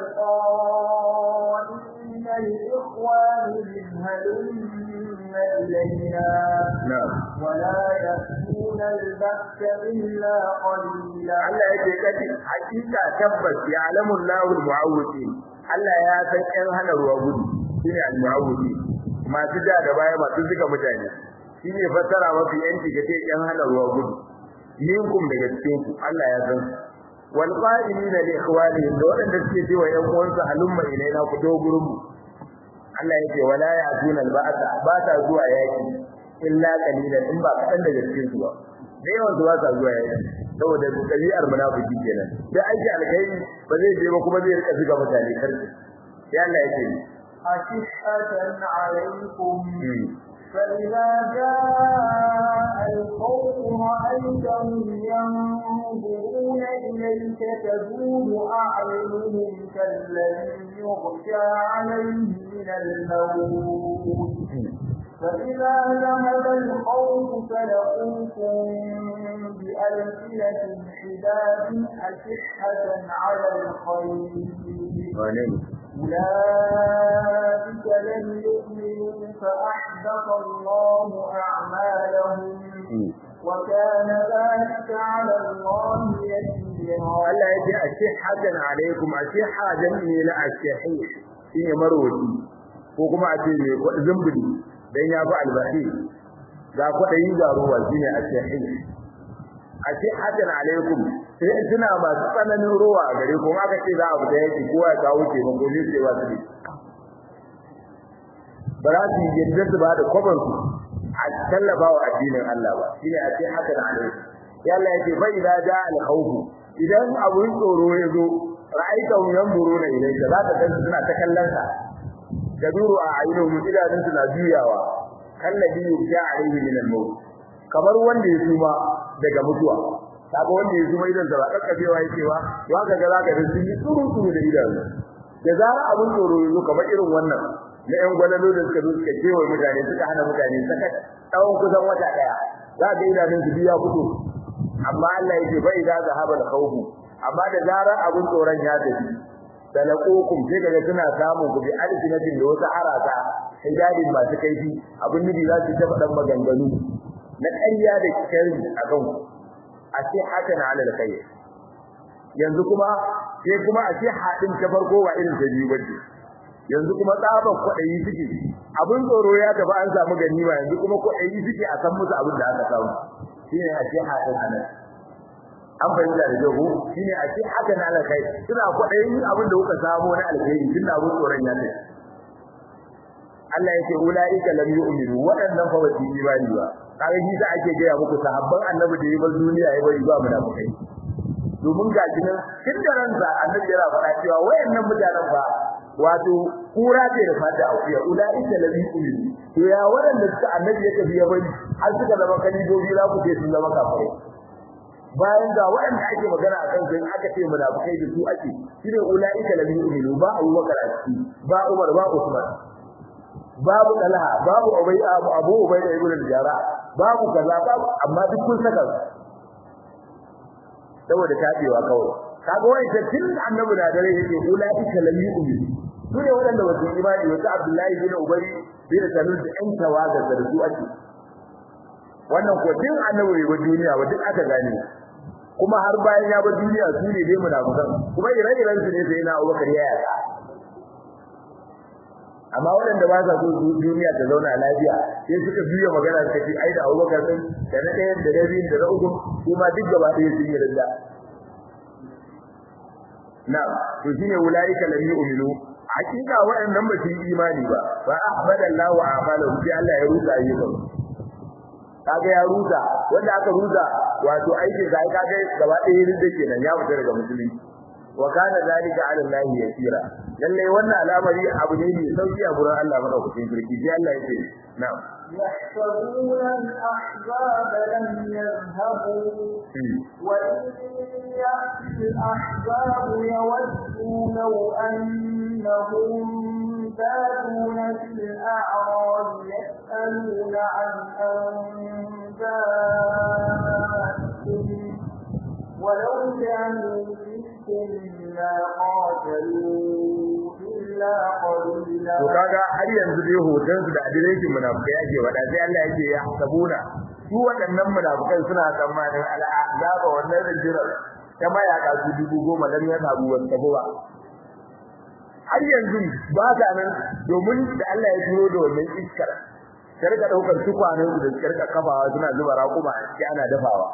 والقائلين لإخوانهم هلم إلينا na'am ولا يأتون البأس إلا قليلا Allah yake kace hakika tabbas ya alamu Allahu al-mu'awwidin Allah ya san ɗan hana ruwa gudu shine al-mu'awwidin masu da da baya masu zuga mutane shine fassara mafi yanci kace ɗan hana ruwa gudu minkum daga cikin ku Allah ya san wal qa'ilina li ikhwanihim da wadanda suke cewa ƴan uwansu halumma ilaina ku do gurin mu Allah yake wala ya'tuna al-ba'sa ba ta zuwa yaki illa qalilan in ba kadan daga cikin su ba da yawan su ba sa zuwa yaki saboda dabi'ar munafiki kenan da aiki alkhairi ba zai je ba kuma zai rika zuga mutane karfi sai Allah yake أشحة عليكم فإذا جاء الخوف رأيتهم ينظرون إليك تدور أعينهم كالذي يغشى عليه من الموت فإذا ذهب الخوف سلقوكم بألسنة حداد أشحة على الخير أولئك لم يؤمنوا فأحبط الله أعمالهم وكان ذلك على الله يسيرا Allah ya ce a ce hadan alaikum a ce hadan ne na ashahi shine marwaci ko kuma a ce ne zumbuli dan ya fi albahi ga kwadayi ga ruwa shine ashahi a ce hadan alaikum sai suna masu tsananin ruwa a gare kuma aka ce za a fita yaki kowa ya kawo ce mako ne sai wasu ne ba za su yadda su ba da kwabar su a tallafa wa addinin Allah ba shine a ce hadan alaikum ya Allah ya ce fa idza jaa al-khawf idan abun tsoro ya zo ra'aitahum yanzuruna ilayka za ka ga suna ta kallon ka kaduru a ayyuhum idanun suna juyawa kallabi yusha alayhi min al-maut kamar wanda ya suma daga mutuwa kaga wanda ya suma idan da kakkabewa yake wa ya ga ga zaka sun yi tsuru tsuru da idanu da zara abun tsoro ya zo kamar irin wannan na yan gwalalo da suka zo suka kewa mutane suka hana mutane saka tsawon kusan wata daya za ga idanun su biya fito amma Allah yake bai da zahaba da khawfu amma da zarar abun tsoron ya tafi talaqukum sai kaga suna samun ku bi alfinatin da wata haraka hidadin masu kaifi abin nubi za su tafa dan maganganu na ƙarya da kirri a kan ku a ce haka na alal khair yanzu kuma sai kuma a ce hadin ta farko wa irin ta biyu bace yanzu kuma tsaban kwaɗayi suke abin tsoro ya tafi an samu ganima yanzu kuma kwaɗayi suke a san musu abin da aka samu shine a ce hadin anan an fahimta da jago shine a ce haka na alkai suna kwaɗayin abin da kuka samu na alkhairi tunda abin tsoron ya tafi Allah yake ulaika lam yu'minu waɗannan fa ba su yi imani ba kaga shi da ake gaya muku sahabban annabi da yayin duniya ya bari ba munafikai domin ga kinan tun da ransa annabi yana faɗa cewa wayannan mutanen ba wato kura ce da fata akuya ulaika lam yu'minu to ya waɗanda suka annabi ya tafi ya bari har suka zama kalibobi za ku ce sun zama kafirai bayan ga waɗanda ake magana akan su aka ce munafikai da su ake shine ulaika lam yu'minu ba Abubakar a ciki ba Umar ba Usman babu dalha babu ubay abu abu ubay da ibn al-jara babu kaza babu amma duk kun saka saboda tabewa kawai kaga wai ta tun annabi da dare yake ulaika lam yu'minu su ne waɗanda ba su imani wata abdullahi bin ubay bin salul da ɗan tawaga da su ake wannan ko din annabi wa duniya wa duk aka gane kuma har bayan ya bar duniya su ne dai munafikan kuma ire-iren su ne sai na Abubakar ya yaka amma waɗanda ba sa so su duniya ta zauna lafiya sai suka biya magana suka ce ai da Abubakar din da na ɗayan da na biyun da na uku kuma duk gaba ɗaya sun yi rinda na'am to shine ulaika lam yu'minu hakika waɗannan ba su yi imani ba fa ahmadallahu a'malahum sai Allah ya rusa ayyukan kaga ya rusa wanda aka rusa wato aikin sa kaga gaba ɗaya rinda kenan ya fita daga musulunci wa kana zalika ala Allah yasira lalle wannan al'amari abu ne mai sauki a gurin Allah madaukakin sarki sai Allah ya ce na'am يحسبون الأحزاب لم يذهبوا وإن يأتي الأحزاب يودوا لو أنهم بادون في الأعراب يسألون عن أنبائهم ولو كانوا فيكم ما قاتلوا إلا قليلا to kaga har yanzu dai hoton su da adireshin munafikai yake wada sai Allah yake ya sabuna su waɗannan munafikai suna tsammanin al'azaba wannan rinjirar ta mayaka su dubu goma dan ya sabu wata ba har yanzu ba ta nan domin da Allah ya turo da wannan iskar ta rika daukar tukwanen su da suka rika kafawa suna zuba raƙuma sai ana dafawa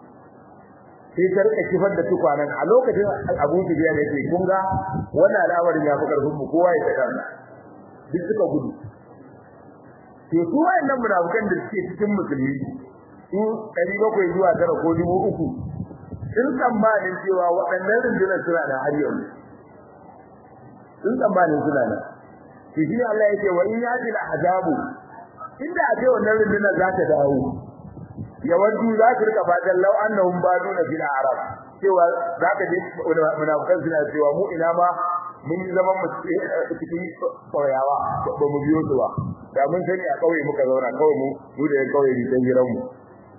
sai ta rika kifar da tukwanen a lokacin Abu Sufyan yake kun ga wannan al'amarin ya fi karfin mu kowa ya tsaka duk suka gudu to su wayannan munafikan da suke cikin musulmi su 700 zuwa tara ko 3000 sun tsammanin cewa waɗannan rundunar suna da har yanzu sun tsammanin suna nan to shi Allah yake wa in yati al-azabu inda a ce wannan rundunar za ta dawo yawanci za su rika fatan law annahum baduna fil arab cewa za ka je munafikan suna cewa mu ina ma mun yi zaman mu cikin kauyawa ba mu biyo su ba da mun sani a kauye muka zauna kawai mu mu da kauye ne dan giran mu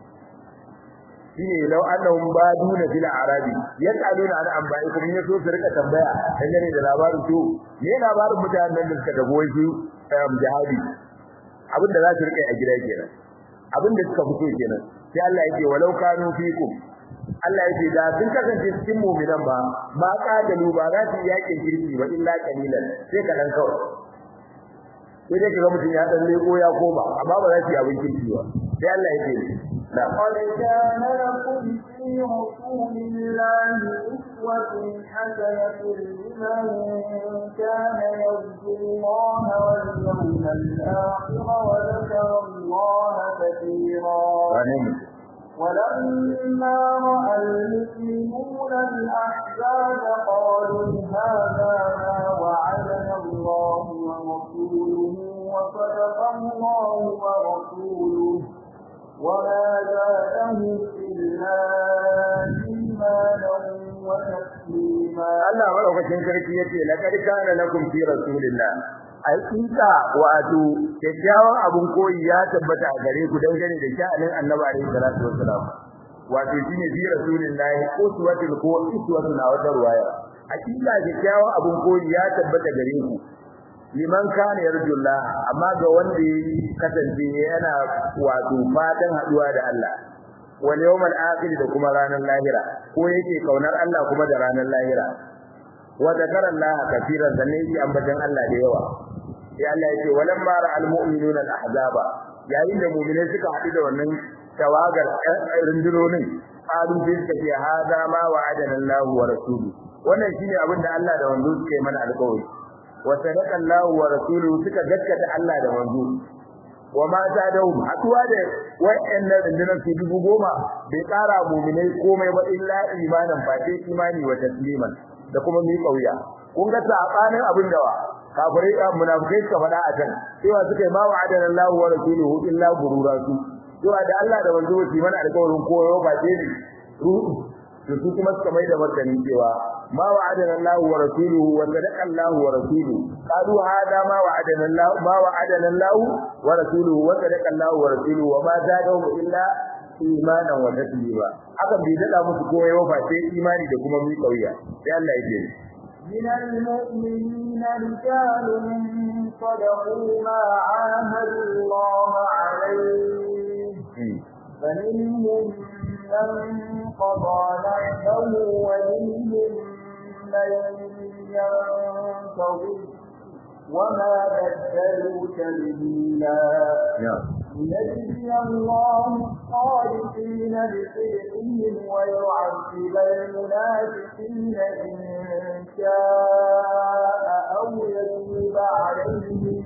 shine law annahum baduna fil arabi yasaluna an anba'ikum in yaso su rika tambaya dangane da labarin to me labarin mutanen da suka dago shi jihadi abin da za su rika a gida kenan abin da suka fito kenan sai Allah yake walau kanu fikum Allah yake da sun kasance cikin mu'minan ba ma kadalu ba za su yakin kirki ba illa kalilan sai ka dan kawai sai dai kaga mutum ya dan leko ya koma amma ba za su yi abin kirki ba sai Allah yake لقد كان لكم في رسول الله أسوة حسنة لمن كان يرجو الله واليوم الآخر وذكر الله كثيرا ولما رأى المؤمنون الأحزاب قالوا هذا ما وعدنا الله ورسوله وصدق الله ورسوله وما زادهم إلا إيمانا وتسليما Allah madaukakin sarki yace laqad kana lakum fi rasulillah alƙiƙa wato kyakkyawan abun koyi ya tabbata a gare ku dangane da sha'anin annabi alaihi salatu wassalam wato shine fi rasulillah uswatul ko uswatul a wata ruwaya hakika kyakkyawan abun koyi ya tabbata gare ku liman kana yarjullah amma ga wanda ya kasance yana wato fatan haduwa da Allah wal yawmal akhir da kuma ranar lahira ko yake kaunar Allah kuma da ranar lahira wa zakara Allah kafiran sannan yi ambatan Allah da yawa sai Allah yake walamma ra'al mu'minuna al-ahzaba yayin da mu'minai suka haɗu da wannan tawagar rundunonin qalu bi suka hada ma wa'adana Allah wa rasuluhu wannan shine abin da Allah da wanzu suka yi mana alƙawari wa sadaqa Allah wa rasuluhu suka gaskata Allah da wanzu wa ma zadahum haduwa da wa'annan rundunar su dubu goma bai ƙara mu'minai komai ba illa imanan fa sai imani wa tasliman da kuma mi kauya kun ga sabanin abin da wa kafirai da munafikai suka faɗa a can cewa suka yi ma wa'adana Allah wa rasuluhu illa gurura su cewa da Allah da manzo su mana alƙawarin koyo ba ce ne ruhu to su kuma suka mai da martani cewa ما وعدنا الله ورسوله وصدق الله ورسوله قالوا هذا ما وعدنا الله ما وعدنا الله ورسوله وصدق الله ورسوله وما زادهم إلا إيمانا وتسليما haka bai dada musu komai ba sai imani da kuma mi kauya sai Allah ya ce من المؤمنين رجال صدقوا ما عاهدوا الله عليه فمنهم من قضى نحبه ومنهم من ينتظر وما بدلوا تبديلا ليجزي الله الصادقين بصدقهم ويعذب المنافقين إن شاء أو يتوب عليهم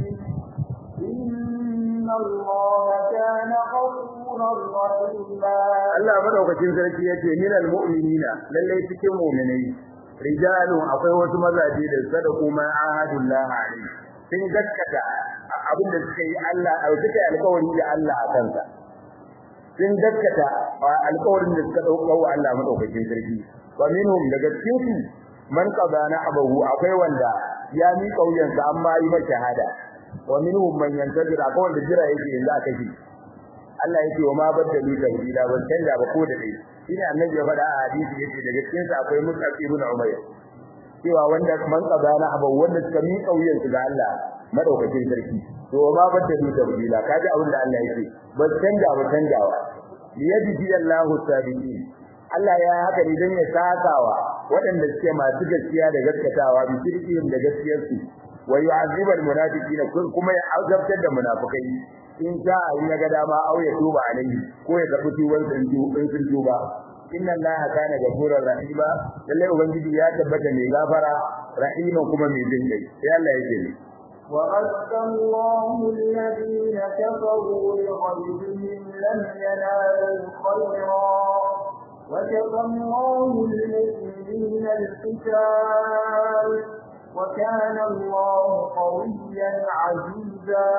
إن الله كان غفورا رحيما Allah madaukakin sarki yace minal mu'minina lalle cikin mu'minai rijalun akwai wasu mazaje da sadaku ma ahadullah alaihi sun gaskata abin da suka yi Allah a suka yi alƙawari da Allah a kansa sun gaskata alƙawarin da suka dauka wa Allah madaukakin sarki wa minhum daga cikin su man qadana abahu akwai wanda ya mi kauyansa amma yi masa shahada wa minhum man yantazir akwai wanda jira yake yanzu a kashi Allah yake wa ma baddalu tabdila ban canja ba ko da dai shine annabi ya faɗa a hadisi yace daga cikin sa akwai Mus'ab ibn Umayr cewa wanda man qadana abu wanda suka mi kauyen su ga Allah madaukakin sarki to wa ma baddalu tabdila kaji abin da Allah yake ban canja ba canjawa liyajzi Allahu sabiqin Allah ya haka ne dan ya sakawa waɗanda suke masu gaskiya da gaskatawa bi sirrin da gaskiyarsu wa yu'azzibal munafiqina kuma ya azabtar da munafikai in sha in ya ga dama au ya tuba alaihi ko ya karbi tuban sun in sun tuba inna allaha kana ghafurur rahima lalle ubangiji ya tabbata mai gafara rahima kuma mai jin kai sai Allah yake ne وَعَدَّ اللَّهُ الَّذِينَ كَفَرُوا بِغَيْظِهِمْ لَمْ يَنَالُوا خَيْرًا وَكَفَى اللَّهُ الْمُؤْمِنِينَ الْقِتَالَ وَكَانَ اللَّهُ قَوِيًّا عَزِيزًا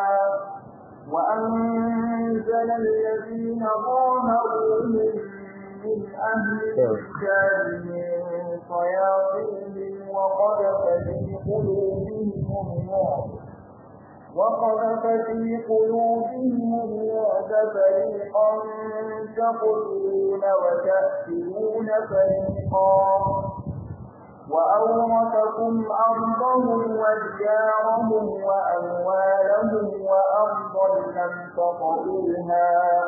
وأنزل الذين ظاهروهم من أهل الكتاب من صياصيهم وقذف في قلوبهم الرعب وقذف في قلوبهم الرعب فريقا تقتلون وتأكلون فريقا وأورثكم أرضهم وديارهم وأموالهم وأرضا لم تطئوها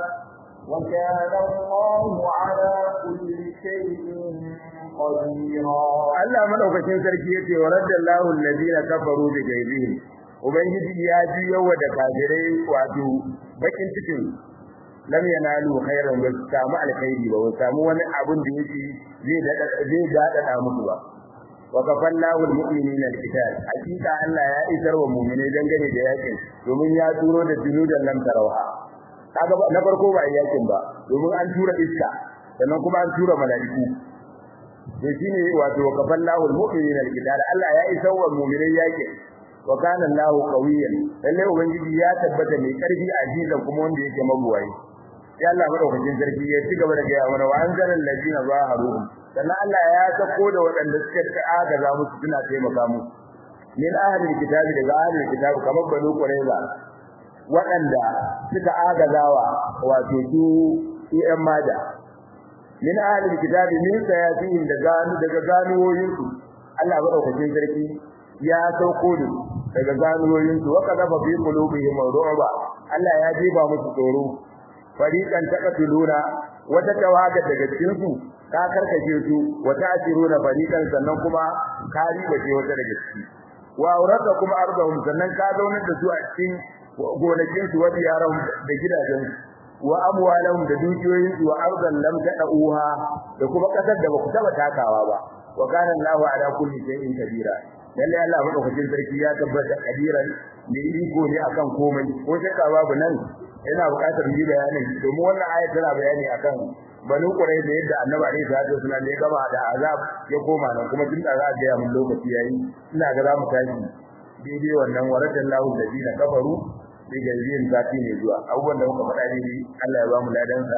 وكان الله على كل شيء قديرا Allah madaukakin sarki yace wa raddallahu alladhina kafaru bi ghaibihim ubangiji ya ji yawa da kafirai wato bakin cikin lam yanalu khairan ba samu alkhairi ba samu wani abun da yake zai zai dada musu ba wa kafallahu almu'minina alqital hakika Allah ya isar wa mu'minai dangane da yakin domin ya turo da junudan lam tarawha kaga na farko ba yakin ba domin an tura iska sannan kuma an tura mala'iku to shine wato wa kafallahu almu'minina alqital Allah ya isar wa mu'minai yakin wa kana Allahu qawiyyan lalle ubangiji ya tabbata mai karfi azizan kuma wanda yake mabuwayi sai Allah madaukakin sarki ya ci gaba da gaya mana wa anzalal ladina zaharuhum sannan Allah ya sako da waɗanda suka agaza musu suna taimaka musu min ahlil kitabi daga ahlil kitabi kamar banu qurayza waɗanda suka agazawa wato su su ƴan maja min ahlil kitabi min sayatin da ganu daga ganuwoyin su Allah madaukakin sarki ya sauko da daga ganuwoyin su wa kadaba fi qulubihim ru'ba Allah ya jiba musu tsoro fariqan taqtuluna wata tawaga daga cikin su ka karkace su wata asiruna fariqan sannan kuma ka riba ce wata daga ciki wa aurata kuma ardahum sannan ka zaunar da su a cikin gonakin su wa yaran da gidajen wa amwalahum da dukiyoyin su wa ardan lam tadauha da kuma kasar da baku taba takawa ba wa kana Allahu ala kulli shay'in kabira lalle Allah madaukakin sarki ya tabbata kadiran ne iko ne akan komai ko shakka babu nan yana buƙatar yi bayani domin wannan ayat tana bayani akan banu kurai da yadda annabi alaihi salatu wasallam ya gama da azab ya koma nan kuma tun da za a ga mun lokaci yayi ina ga za mu tashi daidai wannan waradan lahu ladina kafaru bi gairin zati ne zuwa abubuwan da muka faɗa ne Allah ya ba mu ladan sa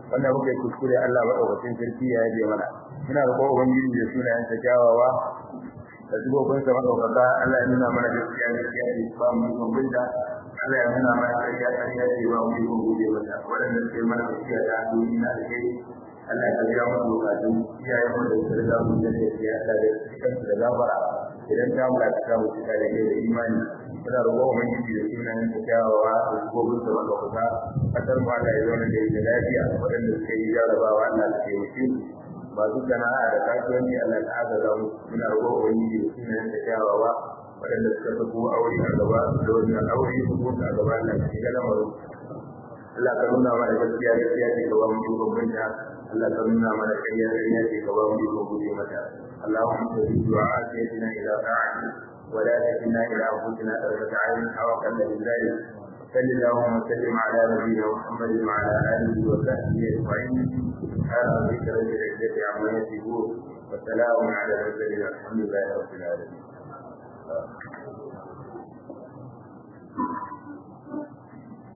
wanda muka yi kuskure Allah madaukakin sarki ya yaje mana muna roƙon ubangiji da sunayen sa kyawawa da zubobin sa madaukaka Allah ya nuna mana gaskiya gaskiya ne ba mu yi gumbinta Allah ya nuna mana ƙarya ƙarya ce ba mu yi gumbe mata waɗanda suke mana gaskiya da hanyoyi na da kai Allah ya biya mu bukatun iyayen mu da su da mu da ya Allah da kansu da gafara idan ta mula ta kawo cika da kai da imani muna roƙon ubangiji da sunayen sa kyawawa da zubobin sa madaukaka kasar mu Allah ya zauna da ita lafiya waɗanda suke yi jarabawa Allah ya taimake su masu sana'a da kasuwanci Allah ta agaza mu muna roƙon ubangiji da sunayen da kyawawa waɗanda suka fi ko aure a gaba da wannan aure su ko a gaba Allah ta shiga lamarin Allah ka nuna mana gaskiya gaskiya ce gaba mu yi bambanta Allah ka nuna mana ƙarya ƙarya ce gaba mu yi bambanta mata اللهم صل وعافيتنا إلى طاعتك ولا تكلنا إلى أنفسنا طرفة عين أو أقل من ذلك صل اللهم وسلم على نبينا محمد وعلى اله وصحبه اجمعين سبحان ربك رب العزه عما يصفون وسلام على المرسلين الحمد لله رب العالمين